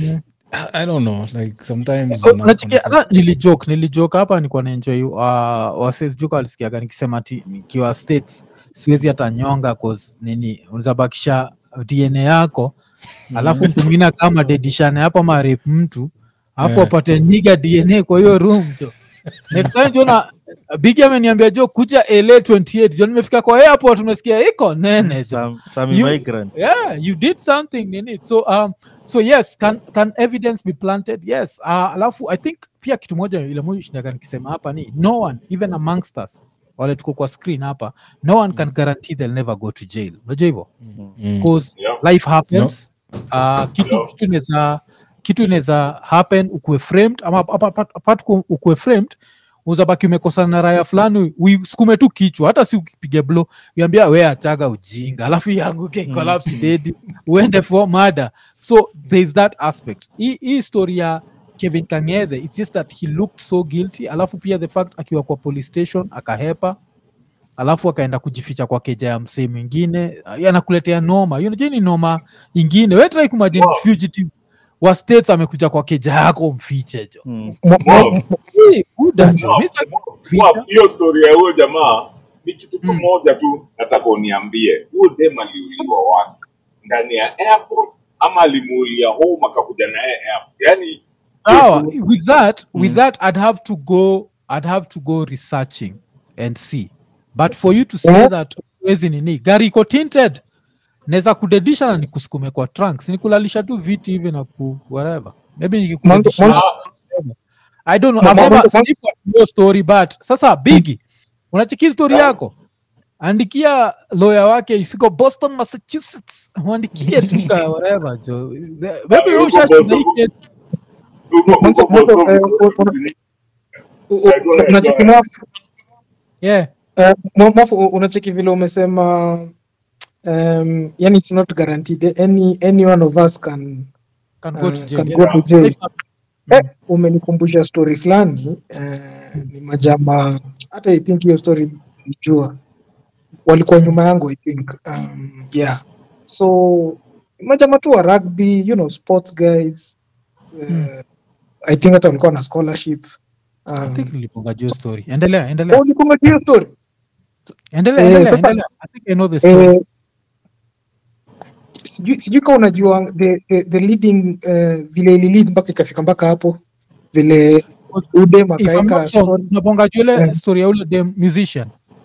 i don't know like sometimes Oh, una- unachikia- una- ah, nilijoke nilijoke hapa nikuwa naenjoy uh, wasesjuka walisikiaga nikisema ati nikiwa states siwezi hata nyonga cause nini unazabakisha dna yako alafu mtu mwingine kama dedishane hapo marep mtu alafu Yeah. apate niga dna kwa hiyo room jo next time jona bigi ameniambia jo kuja la 28 jo nimefika kwa airport tumesikia iko nene jo Some, some You- immigrant. yeah you did something in it so um so yes can can evidence be planted yes uh, alafu i think pia kitu moja ile moja shindaga nikisema hapa ni no one even amongst us wale tuko kwa screen hapa no one can guarantee they'll never go to jail unajua hivyo Mm. because Yeah. life happens uh, kitu Yeah. kitu inaweza kitu inaweza happen ukuwe framed ama apa- apa- apart ku- ukuwe framed uzabaki umekosana na raya fulani uisukume tu kichwa hata si ukipige blo uambia we achaga ujinga alafu ianguke collapse dedi uende for murder so there is that aspect hii hii story ya kevin kangethe it's just that he looked so guilty alafu pia the fact akiwa kwa police station akahepa alafu akaenda kujificha kwa keja ya msee mwingine uh, anakuletea noma Hiyo unajua ni noma ingine we try kumagine Wow. fugitive wa states amekuja kwa keja yako mfiche jo Mm. Mo- mo- Wow. Hey, buda jo, Wow, mi sitaki wow, kuficha. hiyo story ya huyo jamaa ni kitu Mm. kimoja tu nataka uniambie huyo dem aliuliwa wapi ndani ya airport ama alimuulia home akakuja naye airport yani sawa with that with Mm. that i'd have to go i'd have to go researching and see but for you to say Yeah. that wezi nini gari iko tinted naweza kudedisha na nikusukume kwa trunks nikulalisha tu viti hivi na ku whatever maybe Mwanzo- nikikudedisha mwanzo- i don't know Ma- i've ma- never mwanzo- seen your story but sasa bigi unachiki story yako andikia lawyer wake isiko boston massachusetts mwandikie tu ka whatever jo maybe wewe ushashinda hii kesi Mwanzo- mwanzo, eh, una- u- u- unacheki mwafu yeah eh, mwa- mwafu u- unacheki vile umesema um, yani it's not guaranteed any any one of us can can go to Uh, jail. can yeah. go to jail. If not- eh, umenikumbusha story fulani eh, ni majama hata i think hiyo story nijua walikuwa nyuma yangu i think um, yeah so majama tu wa rugby you know sports guys uh, Mm. i think hata walikuwa na scholarship I um, think niliponga juu story. Endelea, endelea. oh, ulikumbuka hiyo story Endelea, eh, endelea, sasa- endelea. I think I know the story. eh, sijui sijui kama unajua the, the, the leading uh, vile ililid mpaka ikafika mpaka hapo vile udem If I'm akaweka not wrong, story tunaponga juu ile Yeah. story ya ule dem musician.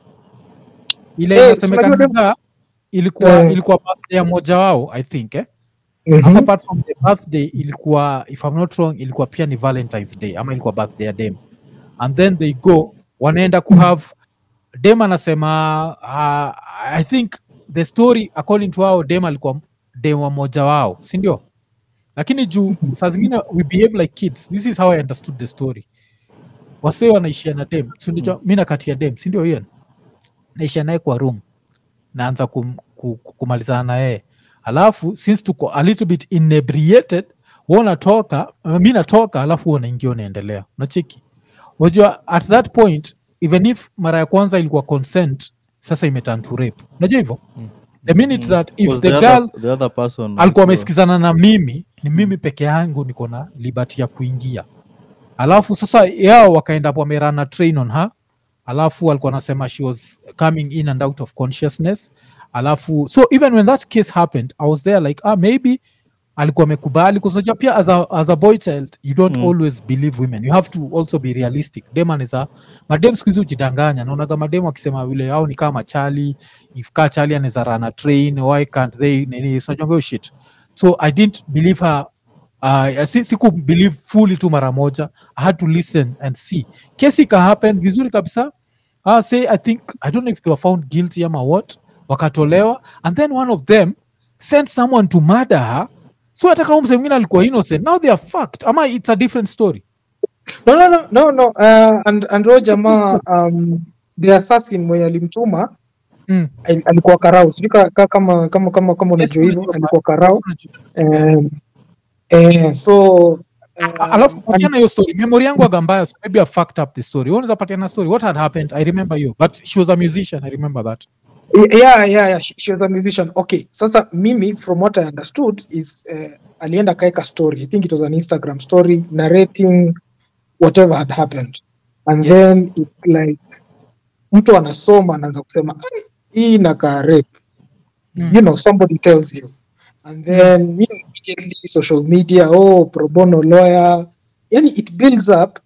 Ile Eh, inasemekana tunajua kwamba ilikuwa Eh. ilikuwa birthday ya mmoja wao I think eh. Mhm. Alafu apart from the birthday ilikuwa if I'm not wrong ilikuwa pia ni Valentine's Day ama ilikuwa birthday ya dem. And then they go wanaenda ku have dem anasema uh, I think the story according to wao dem alikuwa dem wa mmoja wao, si ndio? Lakini juu saa zingine we behave like kids. This is how I understood the story. Wasee wanaishia na dem, si ndio? Mimi nakatia dem, si ndio Ian? Naishia naye kwa room. Naanza kum, ku, ku- kumalizana na yeye. Alafu since tuko a little bit inebriated, wewe unatoka, mimi natoka, alafu wewe unaingia unaendelea. Unacheki? Unajua at that point even if mara ya kwanza ilikuwa consent, sasa imeturn to rape. Unajua hivyo? The minute that if Because the the girl other, the other person alikuwa alikuwa- amesikizana na mimi ni mimi peke yangu niko na liberty ya kuingia alafu sasa yao wakaenda hapo wamerana train on her alafu alikuwa anasema she was coming in and out of consciousness alafu so even when that case happened i was there like ah maybe alikuwa amekubali kusoja pia as a, as a boy child you don't Mm. always believe women you have to also be realistic dem anaweza madem siku hizi hujidanganya naonaga madem wakisema vile au ni kama machali if kaa chali anaweza rana train why can't they nini so unajua hiyo shit so i didn't believe her uh, si, siku believe fully tu mara moja i had to listen and see kesi ika happen vizuri kabisa uh, say i think i don't know if they were found guilty ama what wakatolewa and then one of them sent someone to murder her so hata kama msee mwingine alikuwa innocent now they are fucked ama it's a different story no no no no no uh, and and huyo jamaa um, the assassin mwenye alimtuma mm. al- alikuwa karau sijui ka, ka, kama kama kama kama unajua Yes, hivyo unajua. alikuwa karau um, eh, so A- alafu um, patiana hiyo story memory yangu aga mbaya so maybe i fucked up the story Wewe unaweza patiana story what had happened i remember you but she was a musician i remember that yeah yeah yeah she, she was a musician okay sasa mimi from what i understood is uh, alienda kaeka story i think it was an instagram story narrating whatever had happened and Yes. then it's like mtu anasoma anaanza kusema "Ai, hii inakaa rape Mm. you know somebody tells you and then you know, immediately social media oh pro bono lawyer yani it builds up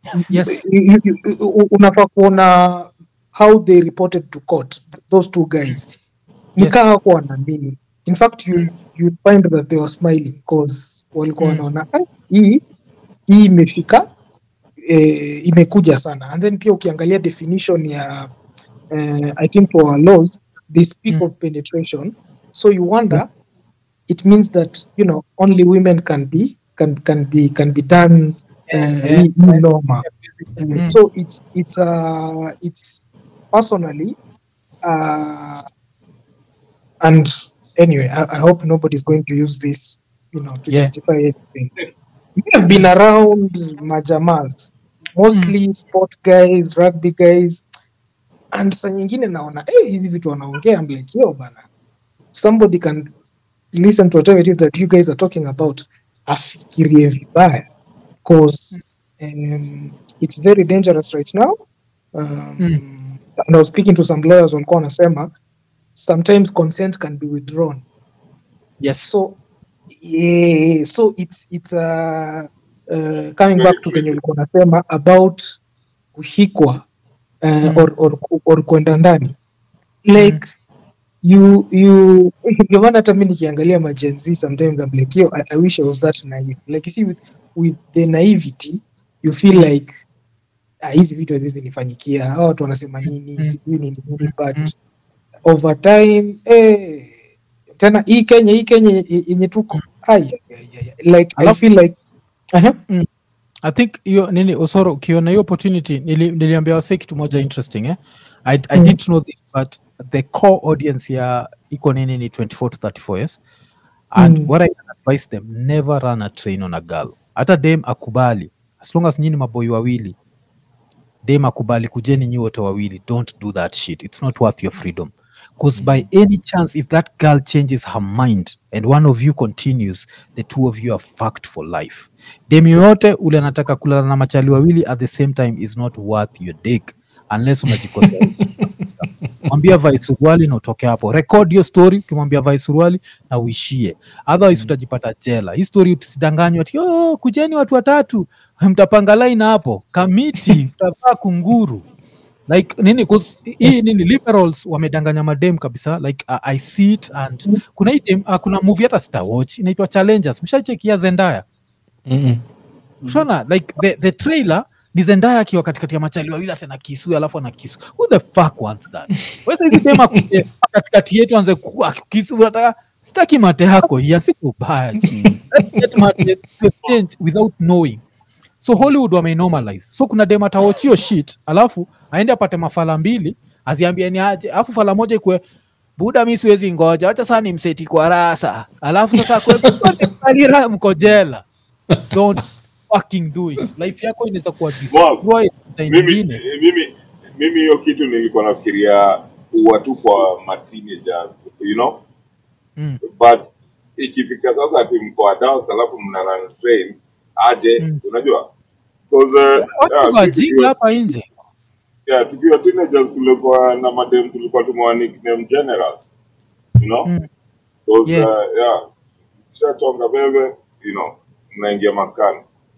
yes you- you- you- u- unafaa kuona how they reported to court those two guys nikaa hawakuwa wanaamini in fact you, you find that they were smiling cause walikuwa Mm. wanaona "Ah, hii hii imefika eh, imekuja sana and then pia ukiangalia definition ya eh, i think for our laws they speak Mm. of penetration so you wonder it means that you know only women can be can can be can be done uh, Yeah. hii- hii norma Uh, Mm. so it's it's uh it's personally uh and anyway I, I hope nobody's going to use this you know to Yeah. justify anything we have been around majamas mostly sport guys rugby guys and saa nyingine naona eh, hizi vitu wanaongea I'm like yo bana somebody can listen to whatever it is that you guys are talking about afikirie vibaya because um, it's very dangerous right now um, Mm. and I was speaking to some lawyers walikuwa wanasema sometimes consent can be withdrawn yes so yeah, so it's it's uh, uh, coming Very back to true. kenye ulikuwa unasema about kushikwa uh, Mm. or, or, or kwenda ndani like you you ndio maana hata mi nikiangalia majenzi sometimes I'm like yo I, I wish I was that naive like you see with, with the naivety you feel like ah, hizi vitu haziwezi nifanyikia hawa watu wanasema nini Mm. sijui nini nini but Mm. over time eh, tena hii Kenya hii Kenya ye- yenye tuko ai, ai, ai, ai, like I Alafu- feel like Aha. i think hiyo nini osoro ukiona hiyo opportunity nili, niliambia wase kitu moja interesting eh? I, I Mm. didn't know this but the core audience ya iko nini ni 24 to 34 years and Mm. what i can advise them never run a train on a girl hata dem akubali as long as nyini maboi wawili dem akubali kujeni nyi wote wawili don't do that shit it's not worth your freedom because by any chance if that girl changes her mind and one of you continues the two of you are fucked for life dem yoyote ule anataka kulala na machali wawili at the same time is not worth your dick unless unajikosea mwambia vai suruali na utoke hapo record hiyo story ukimwambia vai suruali na uishie otherwise utajipata jela hii story usidanganywa ati oh, kujeni watu watatu mtapanga line hapo kamiti mtavaa kunguru like nini 'cause hii nini liberals wamedanganya madem kabisa like uh, i see it and kuna hii dem, uh, kuna movie hata star watch inaitwa challengers mshachekia zendaya Mm-mm. Unaona like the, the trailer ni Zendaya akiwa katikati ya machali wawili hata na kisu alafu ana kisu. Who the fuck wants that? Wewe hizi tema kuje katikati yetu anze kuwa kisu unataka sitaki mate yako ya siku baya. Let's get mate to exchange without knowing. So Hollywood wameinormalize. So kuna dem atawatch hiyo shit alafu aende apate mafala mbili aziambie ni aje alafu fala moja ikwe buda mi siwezi ngoja wacha saa ni mseti kwa rasa alafu sasa kwealira mko jela don't fucking do it life yako inaweza kuwa destroyed time mimi nyingine mimi mimi hiyo kitu nilikuwa nafikiria uwa tu kwa ma teenagers you know Mm. but ikifika sasa ati mko adults alafu mna run train aje Mm. unajua 'Cause, uh, watu yeah, wajinga tukiwa- hapa nje yeah, tukiwa teenagers tulikuwa na madem tulikuwa tumewa nickname generals you know Mm. 'Cause, Yeah. uh, yeah shachonga bebe you know mnaingia maskani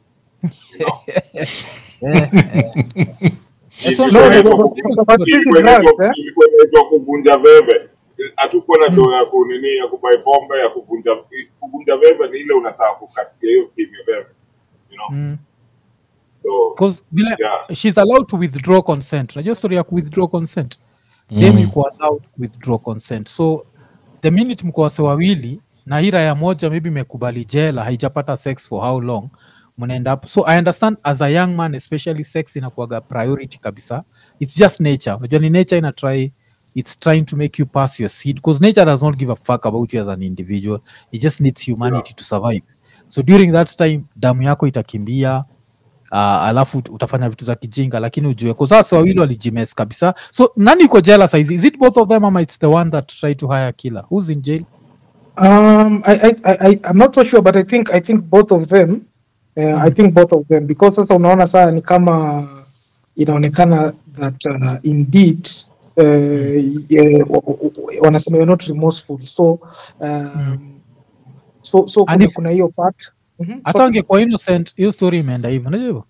Eh, so- Ilikuwa no, inaitwa no, ku- no, no, but ilikuwa this is drugs, inaitwa- eh? ilikuwa inaitwa kuvunja veve hatukuwa na doo ya kunini ya kubai pombe ya kuvunja kuvunja veve ni ile unataka kukatia hiyo scheme ya veve you know Mm. so 'Cause vile Yeah. she's allowed to withdraw consent unajua story ya withdraw consent dem yuko allowed withdraw consent so the minute mko wase wawili na hii raya moja maybe imekubali jela haijapata sex for how long mnaenda up so i understand as a young man especially sex inakuaga priority kabisa it's just nature unajua ni nature ina try it's trying to make you pass your seed because nature does not give a fuck about you as an individual it just needs humanity to survive so during that time damu yako itakimbia uh, alafu ut- utafanya vitu za kijinga lakini ujue kwa sasa wawili walijimes kabisa so nani iko jela saizi is it both of them ama it's the one that tried to hire a killer who's in jail Um, I, I, I, I- I'm not so sure, but I think I think both of them. Uh, I think both of them because sasa unaona saa ni kama inaonekana that uh, indeed uh, yeah, wa- wa- wa- wanasema you're not remorseful so um, so so And kuna, if- kuna hiyo part Mhm, hata so- wangekuwa innocent hiyo story imeenda hivyo unajua hivyo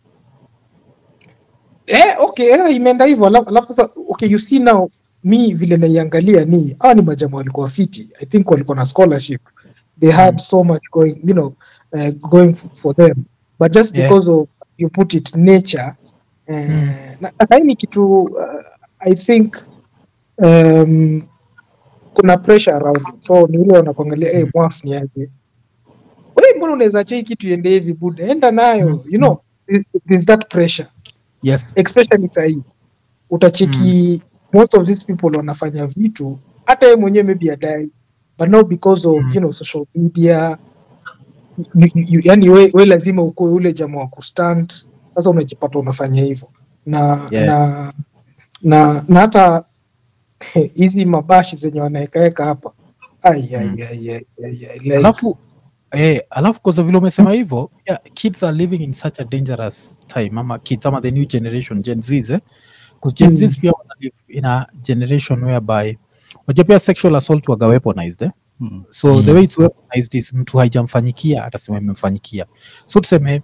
Eh, okay, eh, imeenda hivyo alafu alafu sasa okay, you see now mi vile naiangalia ni hawa ni majamaa walikuwa fiti i think walikuwa na scholarship they had so much going you know uh, going f- for them but just Yeah. because of you put it nature uh, Mm. na na hii ni kitu uh, i think um, kuna pressure around it. so ni ile wanakuangalia hey, mwaf ni aje we mbona unaweza acha hii kitu iende hivi buda enda nayo Mm. you know there- there's that pressure yes especially sahii utacheki most of these people wanafanya vitu hata ye mwenyewe maybe adai but not because of Mm. you know social media you, you, yani we, we lazima ukuwe ule jamaa wa kustand sasa unajipata unafanya hivyo na Yeah. na na na hata hizi mabashi zenye wanaekaeka hapa ai, ai, Mm. ai, ai, ai, ai, like, alafu eh, alafu kwa vile umesema hivyo yeah, kids are living in such a dangerous time ama kids ama the new generation gen zs eh? 'Cause gen Mm. zs pia wana live in a generation whereby unajua pia sexual assault waga weaponized eh? Mm. so the Mm. way it's weaponized is mtu haijamfanyikia atasema imemfanyikia so tuseme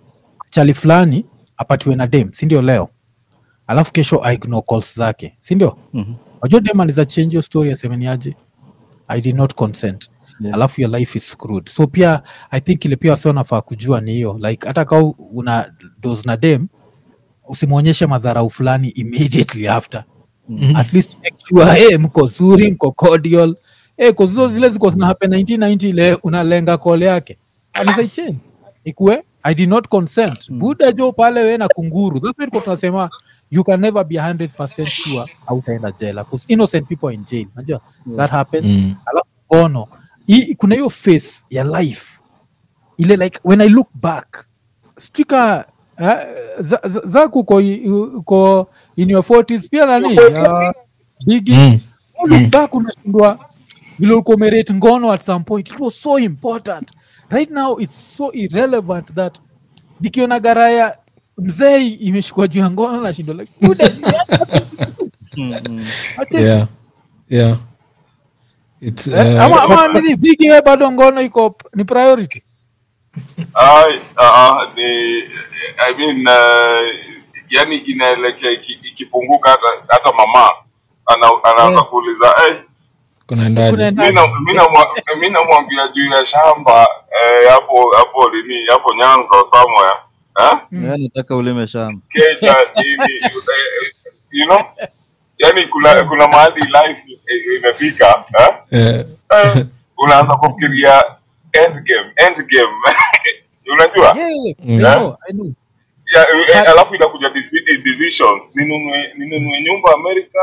chali fulani apatiwe na dem sindio leo alafu kesho aignore calls zake sindio Mhm. wajua dem anaweza change your story asemeniaje i did not consent Yeah. alafu your life is screwed so pia i think ile pia wasi wanafaa kujua ni hiyo like hata kaa una dos na dem usimwonyeshe madharau fulani immediately after at least make sure hey, mko zuri mko cordial hey, kozizo zile ziko zina happen 1990 ile unalenga call yake anaweza change ikue i did not consent buda jo pale we na kunguru that's why tulikuwa tunasema you can never be 100% sure hautaenda jela because innocent people are in jail unajua that happens Mm. alafu ono hii kuna hiyo face ya life ile like when i look back stika uh, za, za, zaku uko, uko in your 40s pia nani uh, bigi Mm. you look back unashindwa vile ulikuwa umerate ngono at some point it was so important right now it's so irrelevant that nikiona garaya mzee imeshikwa juu ya ngono nashindwa like "Buda, si- acha- Yeah. Yeah. It's, eh, uh, ama ama nini bigi we bado ngono iko ni priority Ai, uh, ni I mean uh, yani inaelekea iki- ikipunguka hata hata mama ana- anaanza Yeah. kuuliza eh, kunaendaje Kunaenda- mi na- mi namwa- mi namwambia juu ya shamba eh, hapo hapo lini hapo Nyanza somewhere eh? Yeah, nataka ulime shamba Kenya nini eh, you know yani kuna kuna mahali life i- imefika eh? Eh, Eh, unaanza kufikiria end game end game unajua Yeah, yeah, Mm. I know, I know. ya, eh, But- alafu inakuja deci- decisions ninunue ninunue nyumba Amerika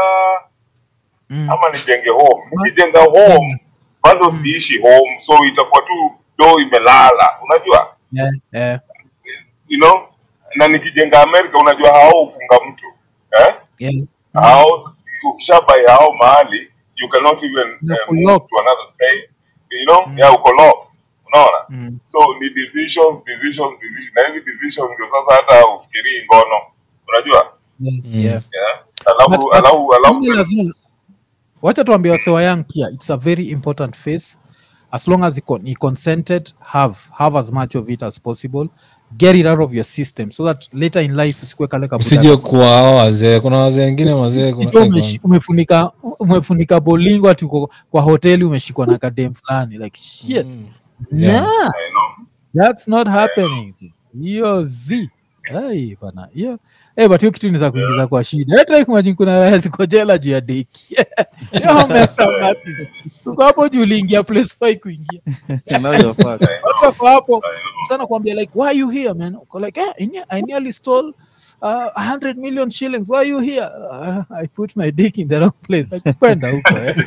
Mm. ama nijenge home nikijenga home bado siishi home so itakuwa tu do imelala unajua Yeah, yeah, you know na nikijenga Amerika unajua hao ufunga mtu eh? yeah. hao ukishabai hao mahali you cannot even Na uh, move kulock. to another state you know Mm. yeah uko locked unaona Mm. so ni decisions decisions decisions na hizi decisions ndio sasa hata ufikirii ngono unajua Yeah, Mm. yeah. yeah alafu But- but alafu alafu ile lazima wacha tuambie wasewa young pia it's a very important phase as long as iko- ni consented have have as much of it as possible get it out of your system so that later in life usikue kale kabuda- usije kuwa hao wazee kuna wazee wengine wazee kuna- Usijue umeshi- umefunika umefunika bolingo ati uko kwa hoteli umeshikwa na kadem fulani like shit Mm. nah, Yeah. I know. that's not happening hiyo z Ai, bana hiyo Eh, but hiyo kitu ni za kuingiza kwa shida hata kumajini kuna raya ziko jela juu ya deki Hiyo wameweka ngapi? Uko hapo juu uliingia place fai kuingia Now you're fucked. watu wako hapo sana kuambia like why are you here man uko like eh, I, ne- I nearly stole uh, 100 million shillings why are you here uh, I put my dick in the wrong place like kwenda huko eh.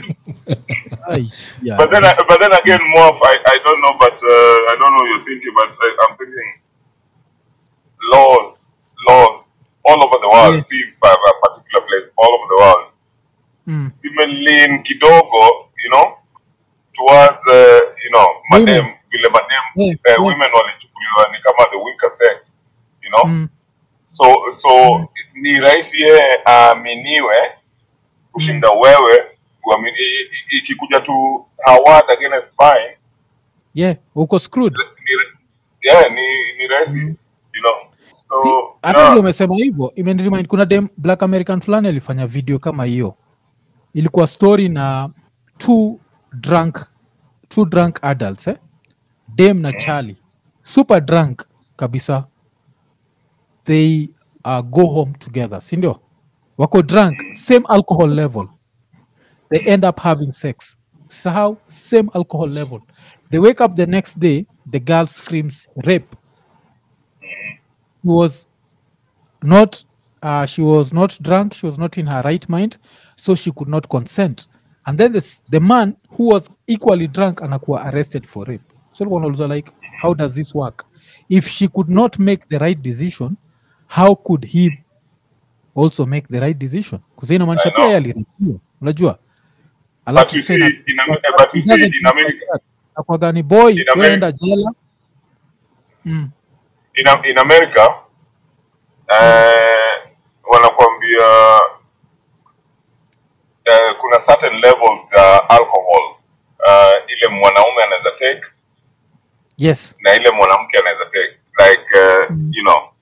Ai, yeah. But then, I, but then again, more. I, I don't know, but uh, I don't know what you're thinking, but I, I'm thinking laws, laws all over the world. Yeah. See, by a particular place, all over the world. Mm. Similarly, kidogo, you know, towards uh, you know, madem, Women. vile madem, Yeah, uh, yeah. women walichukuliwa ni kama the weaker sex, you know. Mm. So so ni rahisi yeye aaminiwe kushinda wewe uamini- i- i- ikikuja tu award against mine yeah uko screwed ni yeah ni ni rahisi you know so Si- hata yeah. vile umesema hivyo imeniremind kuna dem black american fulani alifanya video kama hiyo ilikuwa story na two drunk two drunk adults eh? dem na charlie super drunk kabisa they uh, go home together sindio wako drunk same alcohol level they end up having sex sahau same alcohol level they wake up the next day the girl screams rape he was not uh, she was not drunk she was not in her right mind so she could not consent and then this, the man who was equally drunk anakuwa arrested for rape so alikuwa wanauliza like how does this work if she could not make the right decision how could he also make the right decision kusa inamaanisha I pia know. yeye aliripiwa unajua but alafu you see tena in, Am- but you see in America akwaga ni boy In America- weenda jela mm. in, Am- in America eh, wanakuambia eh, kuna certain levels za alcohol uh, ile mwanaume anaweza take yes na ile mwanamke anaweza take like uh, you know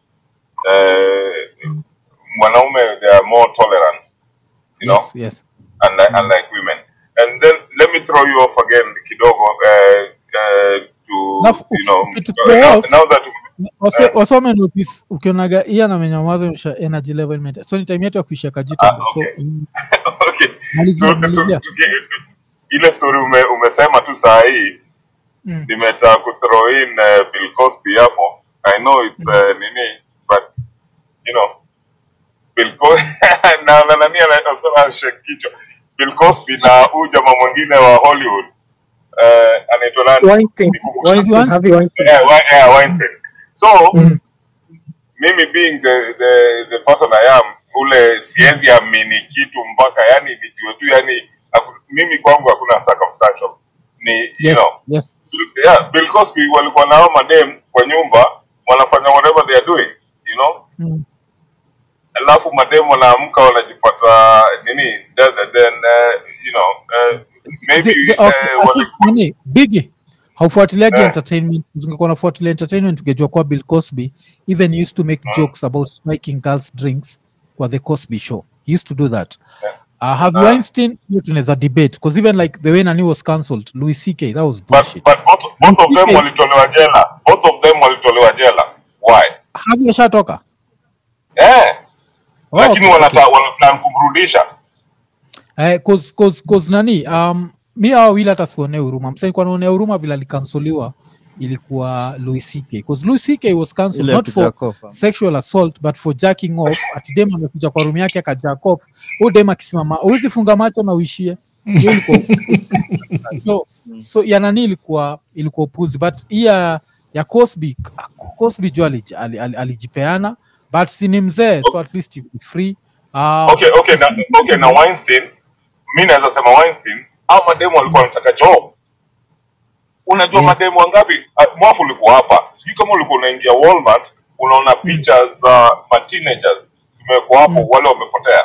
uh, mwanaume they are more tolerant you know yes yes unlike, unlike women and then let me throw you off again kidogo uh, uh, to Alafu, you know uki- to throw now, off- now that Wase- wasome notice ukionaga iya na menyamaza imesha energy level imeta so ni time yetu ya kuishia kajito Ah, so okay. mm, okay malizia Tu- tu- malizia tu- tu- ile story ume, umesema tu saa hii Mm. nimetaka kuthrow in uh, Bill Cosby hapo I know it's uh, nini but you know Bill Cosby na na nani anasema shake kichwa Bill Cosby na huyu jamaa mwingine wa Hollywood uh, anaitwa nani Weinstein, Nikumbushe. Weinstein, Weinstein. Harvey Weinstein. yeah, Wei- yeah, Weinstein so Mm. mimi being the, the, the person I am ule siwezi amini kitu mpaka yani nijue tu yani haku- mimi kwangu hakuna circumstantial ni you yes know yes yeah, Bill Cosby walikuwa nao madem kwa nyumba wanafanya whatever they are doing you know mm. alafu madem wanaamka wanajipata nini then, then uh, you know uh, maybe Zi- zi- uh, okay, I wali- think nini bigi haufuatiliagi Eh. entertainment ungekuwa nafuatilia entertainment ungejua kuwa bill cosby even used to make jokes about spiking girls drinks kwa the cosby show he used to do that uh, have Ah. weinstein hiyo tunaweza debate because even like the way nani was cancelled louis ck that was but, bullshit but both, both of them Okay. walitolewa jela both of them walitolewa jela why have ashatoka eh Oh, lakini okay, wanata okay. wanaplan kumrudisha Eh, cause, cause, cause nani um, mi awa wili hata sione huruma msanikuwa naonea huruma vile alikansoliwa ilikuwa louis ck bcause louis ck was cancelled ile ya not for kujakofa sexual assault but for jacking off ati dem amekuja kwa rumu yake akajack off huu dem akisimama huwezi funga macho na uishie Hiyo ilikuwa so, so ya nani ilikuwa ilikuwa upuzi but hii ya ya cosby cosby juu alij- ali- ali- alijipeana but si ni mzee so at least he be free uh, okay okay na okay na Weinstein mi naweza sema Weinstein au mademu walikuwa wanataka job unajua Yeah. mademu wangapi uh, mwafu ulikuwa hapa sijui kama ulikuwa unaingia Walmart unaona picha za ma teenagers zimewekwa hapo Mm. wale wamepotea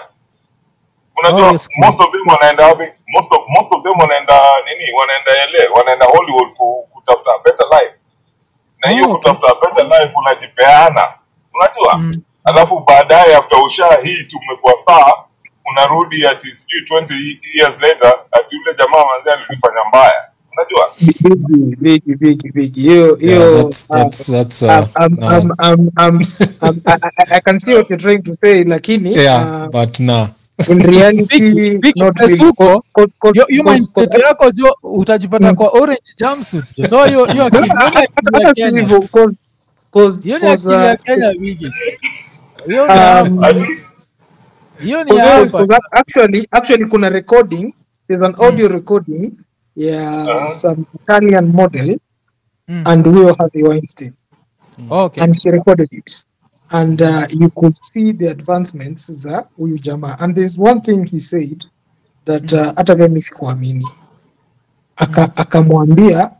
unajua Oh, yes, most of them wanaenda wapi most of most of them wanaenda nini wanaenda LA wanaenda Hollywood ku, kutafuta better life na hiyo Oh, okay. kutafuta better life unajipeana unajua Mm. alafu baadaye after usha hii tumekuwa star unarudi ati sijui 20 years later ati yule jamaa manzi alifanya mbaya unajua Bigi, bigi, bigi, bigi. Hiyo, Yeah, hiyo, that's, uh, that's, that's, um, uh, um, nah. um, um, um, um, I, I- I can see what you're trying to say, lakini yeah, uh, but nah. in reality, Bigi, Bigi, not place really. huko, Co- co- co- hiyo hiyo co- mindset co- yako jo utajipata Mm. kwa orange jumpsuit so hiyo hiyo akili hiyo ni akili ya hata si Kenya hivyo, cause- cause- hiyo ni cause, akili ya uh, Kenya wigi hiyo ni Um, hapa Ati- hiyo ni Cause- hapa cause actually actually kuna recording there's an audio recording ya Uh-huh. some Italian model Mm. and Will Harvey Weinstein okay and she recorded it and uh, you could see the advancements za huyu jamaa and there's one thing he said that uh, hata mimi sikuamini Aka- akamwambia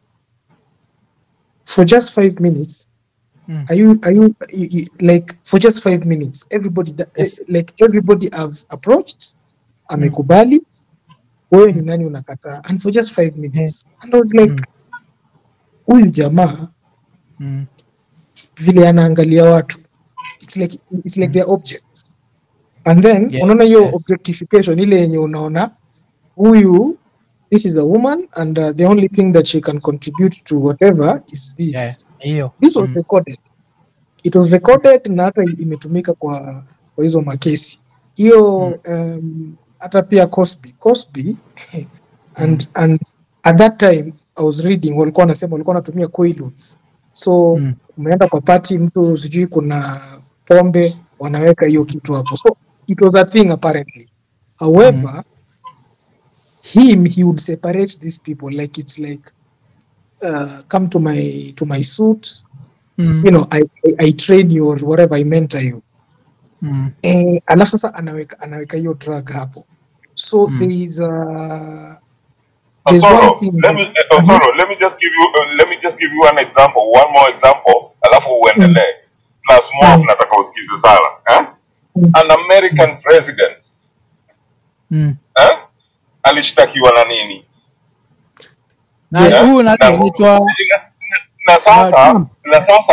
for just five minutes Mm. are you are you, you, you like for just five minutes everybody that, Yes. eh, like everybody have approached amekubali wewe ni nani unakataa and for just five minutes and I was like Mm. huyu jamaa Mm. vile anaangalia watu it's like, it's like their objects and then Yeah, unaona hiyo yeah. objectification ile yenye unaona huyu this is a woman and uh, the only thing that she can contribute to whatever is this Yeah, hiyo this was Mm. recorded it was recorded na hata imetumika kwa kwa hizo makesi hiyo um, hata pia Cosby Cosby and and at that time I was reading walikuwa wanasema walikuwa wanatumia quaaludes so Mm. umeenda kwa party mtu sijui kuna pombe wanaweka hiyo kitu hapo so it was a thing apparently however him he would separate these people like it's like uh, come to my to my suit Mm. you know I, I, I train you or whatever I mentor you Mm. eh, alafu sasa anaweka anaweka hiyo drug hapo so Mm. there is a there's Osoro, one thing let me that- uh, Osoro, let me just give you uh, let me just give you an example, one more example, alafu uendelee. Plus more Mm. nataka usikize sana. Eh? Mm. An American president Mm. eh? alishtakiwa na nini? na Yeah. huyu nani Na- anaitwa na, na sasa Trump. na sasa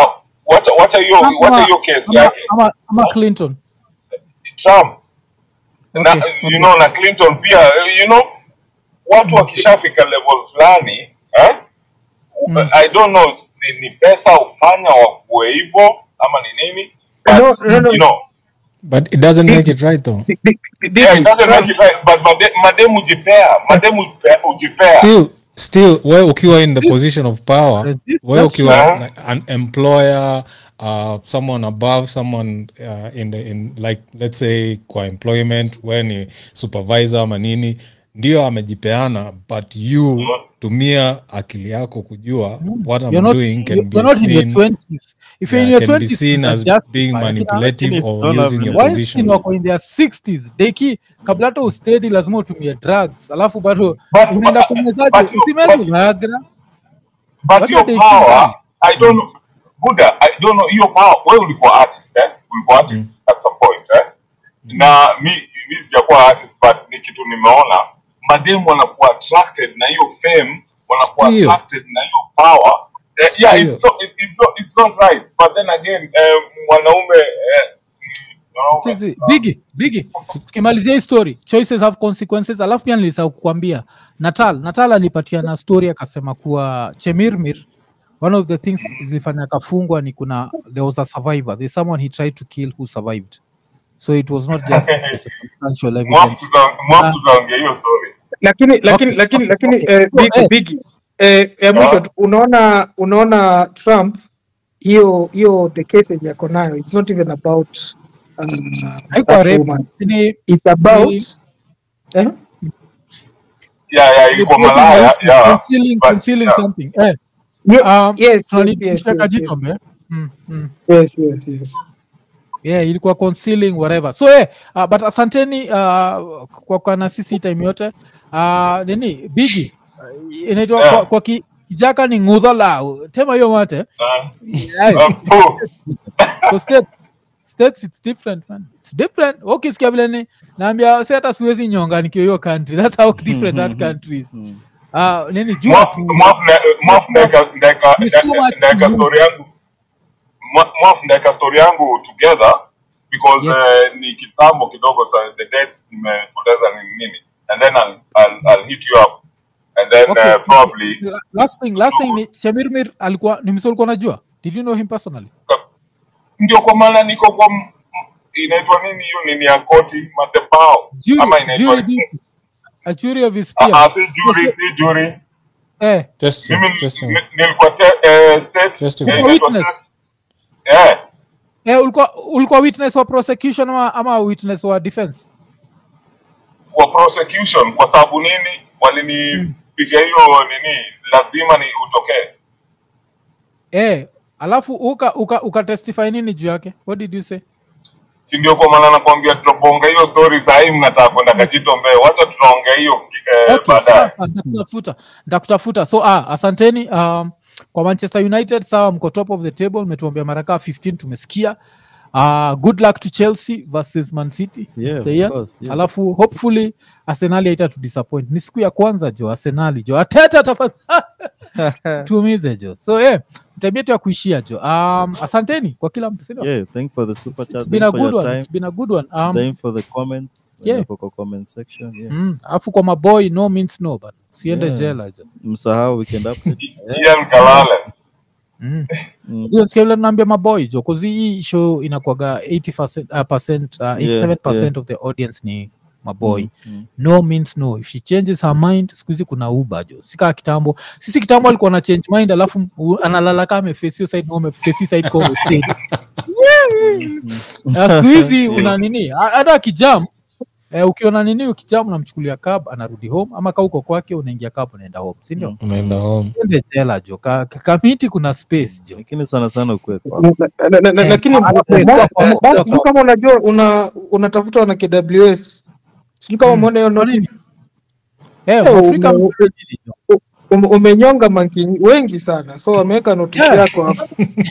wacha wacha hiyo Trump wacha ama- hiyo kesi ama- yake ama- ama clinton Trump na Okay, you okay. know na Clinton pia you know watu wakishafika level fulani eh? Mm. I don't know ni, ni pesa ufanya wakuwe hivyo ama ni nini but No, no, no. you know but it doesn't make it right though Bi- bi- bi- yeah, it Bigi, doesn't make it right but made- madem ujipea madem ujipe- ujipea still still we ukiwa in the position of power Resist we that ukiwa shit. like, an employer uh, someone above someone uh, in the in like let's say kwa employment we ni supervisor ama nini ndio amejipeana but you tumia akili yako kujua what i'm You're not, doing can you're be not in your seen, 20s. If you're in yeah, your can be 20s, seen you as can justify. being Lakini manipulative Lakini or don't have using your any- Weinstein position wako in their 60s deki kabla hata ustedi lazima utumie drugs alafu bado But- unaenda but- kumezaji but you- usimezi but- viagra but What your are they power doing? i don't know buda i don't know your power wewe ulikuwa artist eh ulikuwa artist at some point eh na mi mi sijakuwa artist but ni kitu nimeona mademu wanakuwa attracted na hiyo fame wanakuwa Still. attracted na hiyo power eh, yeah Still. it's not it, it's not it's not right but then again eh, mwanaume eh, mm, mwanaume, sisi bigi bigi tukimalizia hii story choices have consequences alafu pia nilisahau kukwambia natal natal alipatia na story akasema kuwa chemirmir one of the things zilifanya akafungwa ni kuna there was a survivor there's someone he tried to kill who survived so it was not just the circumstantial mwafu evidence tuta- mwafu tutaongea hiyo story lakini lakini lakini lakini eh, Bigi, eh. Bigi, eh, ya mwisho Ah. tu, unaona unaona Trump hiyo hiyo the case yenye ako nayo it's not even about um, haikuwa that rape woman. ni it's about Ni- eh? yeah yeah ilikuwa malaya yeah concealing, but, concealing yeah. something eh, Ye- um, yes, yes, tunali- yes, tunataka yes, yes. jitombe mm, mm. yes, yes, yes. yeah ilikuwa concealing whatever so yeah, uh, but asanteni uh, kwa, kwa na sisi time yote uh, nini bigi uh, inaitwa Yeah. kwa, kwa ki, kijaka ni ngudhola tema hiyo mate Uh, yeah. uh, poo. Kwa state, states it's different man it's different ukisikia vile ni naambia si hata siwezi nyonga nikiwa hiyo country that's how different that country is uh, nini jua Mwaf- tu Mwaf na- Mwaf ndaeka- ndaeka- Ni so much ndaeka to story lose. yangu Mwa- Mwaf ndaeka story yangu together because Yes. eh, ni kitambo kidogo sa the dates nimepoteza ni nini and then I'll, I'll, I'll hit you up and then Okay. eh, probably La- last thing last thing ni Shemirmir alikuwa ni msee ulikuwa unajua did you know him personally ndio kwa maana niko kwa m- m- inaitwa nini hiyo nini ya koti madebao jury ama inaitwa jury duty. a jury of his Ah, ah, peers si jury si jury eh testing mimi testing ni- nilikuwa te- eh, state Testing. eh, Ulikuwa inaitwa witness? state- eh eh ulikuwa ulikuwa witness wa prosecution ama, ama witness wa defense kwa prosecution kwa sababu nini walinipiga hiyo nini lazima ni utokee eh alafu uka uka, uka testify nini juu yake what did you say si ndio kwa maana nakwambia tunabonga hiyo story sahii mnataka kwenda kajito mbee wacha tunaongea hiyo eh, okay baadaye sasa nitakutafuta nitakutafuta so ah, asanteni um, kwa manchester united sawa mko top of the table mmetuambia mara kaa 15 tumesikia uh, good luck to chelsea versus man city Yeah, of Say yeah. course, yeah. alafu hopefully arsenali haita tu disappoint ni siku ya kwanza jo arsenali jo ateta tafadhali tuumize jo so yeah, tabia yetu ya kuishia jo um, asanteni kwa kila mtu sindio Yeah, thank for the super it's, chat. it's been Thank a for good your one time. it's been a good one um, Thank for the comments. Yeah. Hapo kwa comment section. Yeah. mm, alafu kwa maboy no means no but siende Yeah. jela jo Msahau weekend update. Ian Kalale mm. Mm. Sio sikia vile naambia maboy jo cause hii show inakwaga 80% uh, percent, uh, 87% yeah. of the audience ni maboy Mm, mm. no means no if she changes her mind siku hizi kuna uba jo sikaa kitambo sisi kitambo alikuwa na change mind alafu u- analala kama ameface hiyo side na ameface hii side kwa stay na siku hizi una nini ha- hata akijam eh, ukiona nini ukijam unamchukulia cab anarudi home ama ka uko kwake unaingia cab unaenda home si ndio Mm. unaenda home ende jela jo ka, ka- kamiti kuna space jo Lakini sana sana ukwe kwa. Na- na- na- na- Eh, lakini alafu eh, kwa- basi- kwa- basi kwa- sijui kama unajua una unatafuta wana KWS sijui kama Mm. umeona hiyo Kwa nini? notice eh, Eh, Mwafrika ume- amefanya nini jo? Ume- umenyonga manki wengi sana so wameweka notice Yeah. yako hapo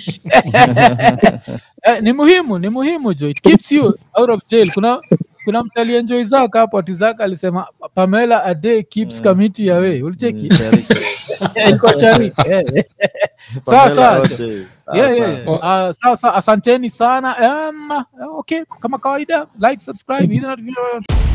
eh, ni muhimu ni muhimu jo it keeps you out of jail kuna kuna mtu alienjoy zaka hapo ati zaka alisema pamela a day keeps Yeah. committee away ulicheki Mm, tayari- Eh, ilikuwa chari Eh. sawa Pamela sawa wote. Ah, yeah, sawa. yeah, yeah. Uh, sawa sawa asanteni sana um, okay kama kawaida like subscribe hit the notification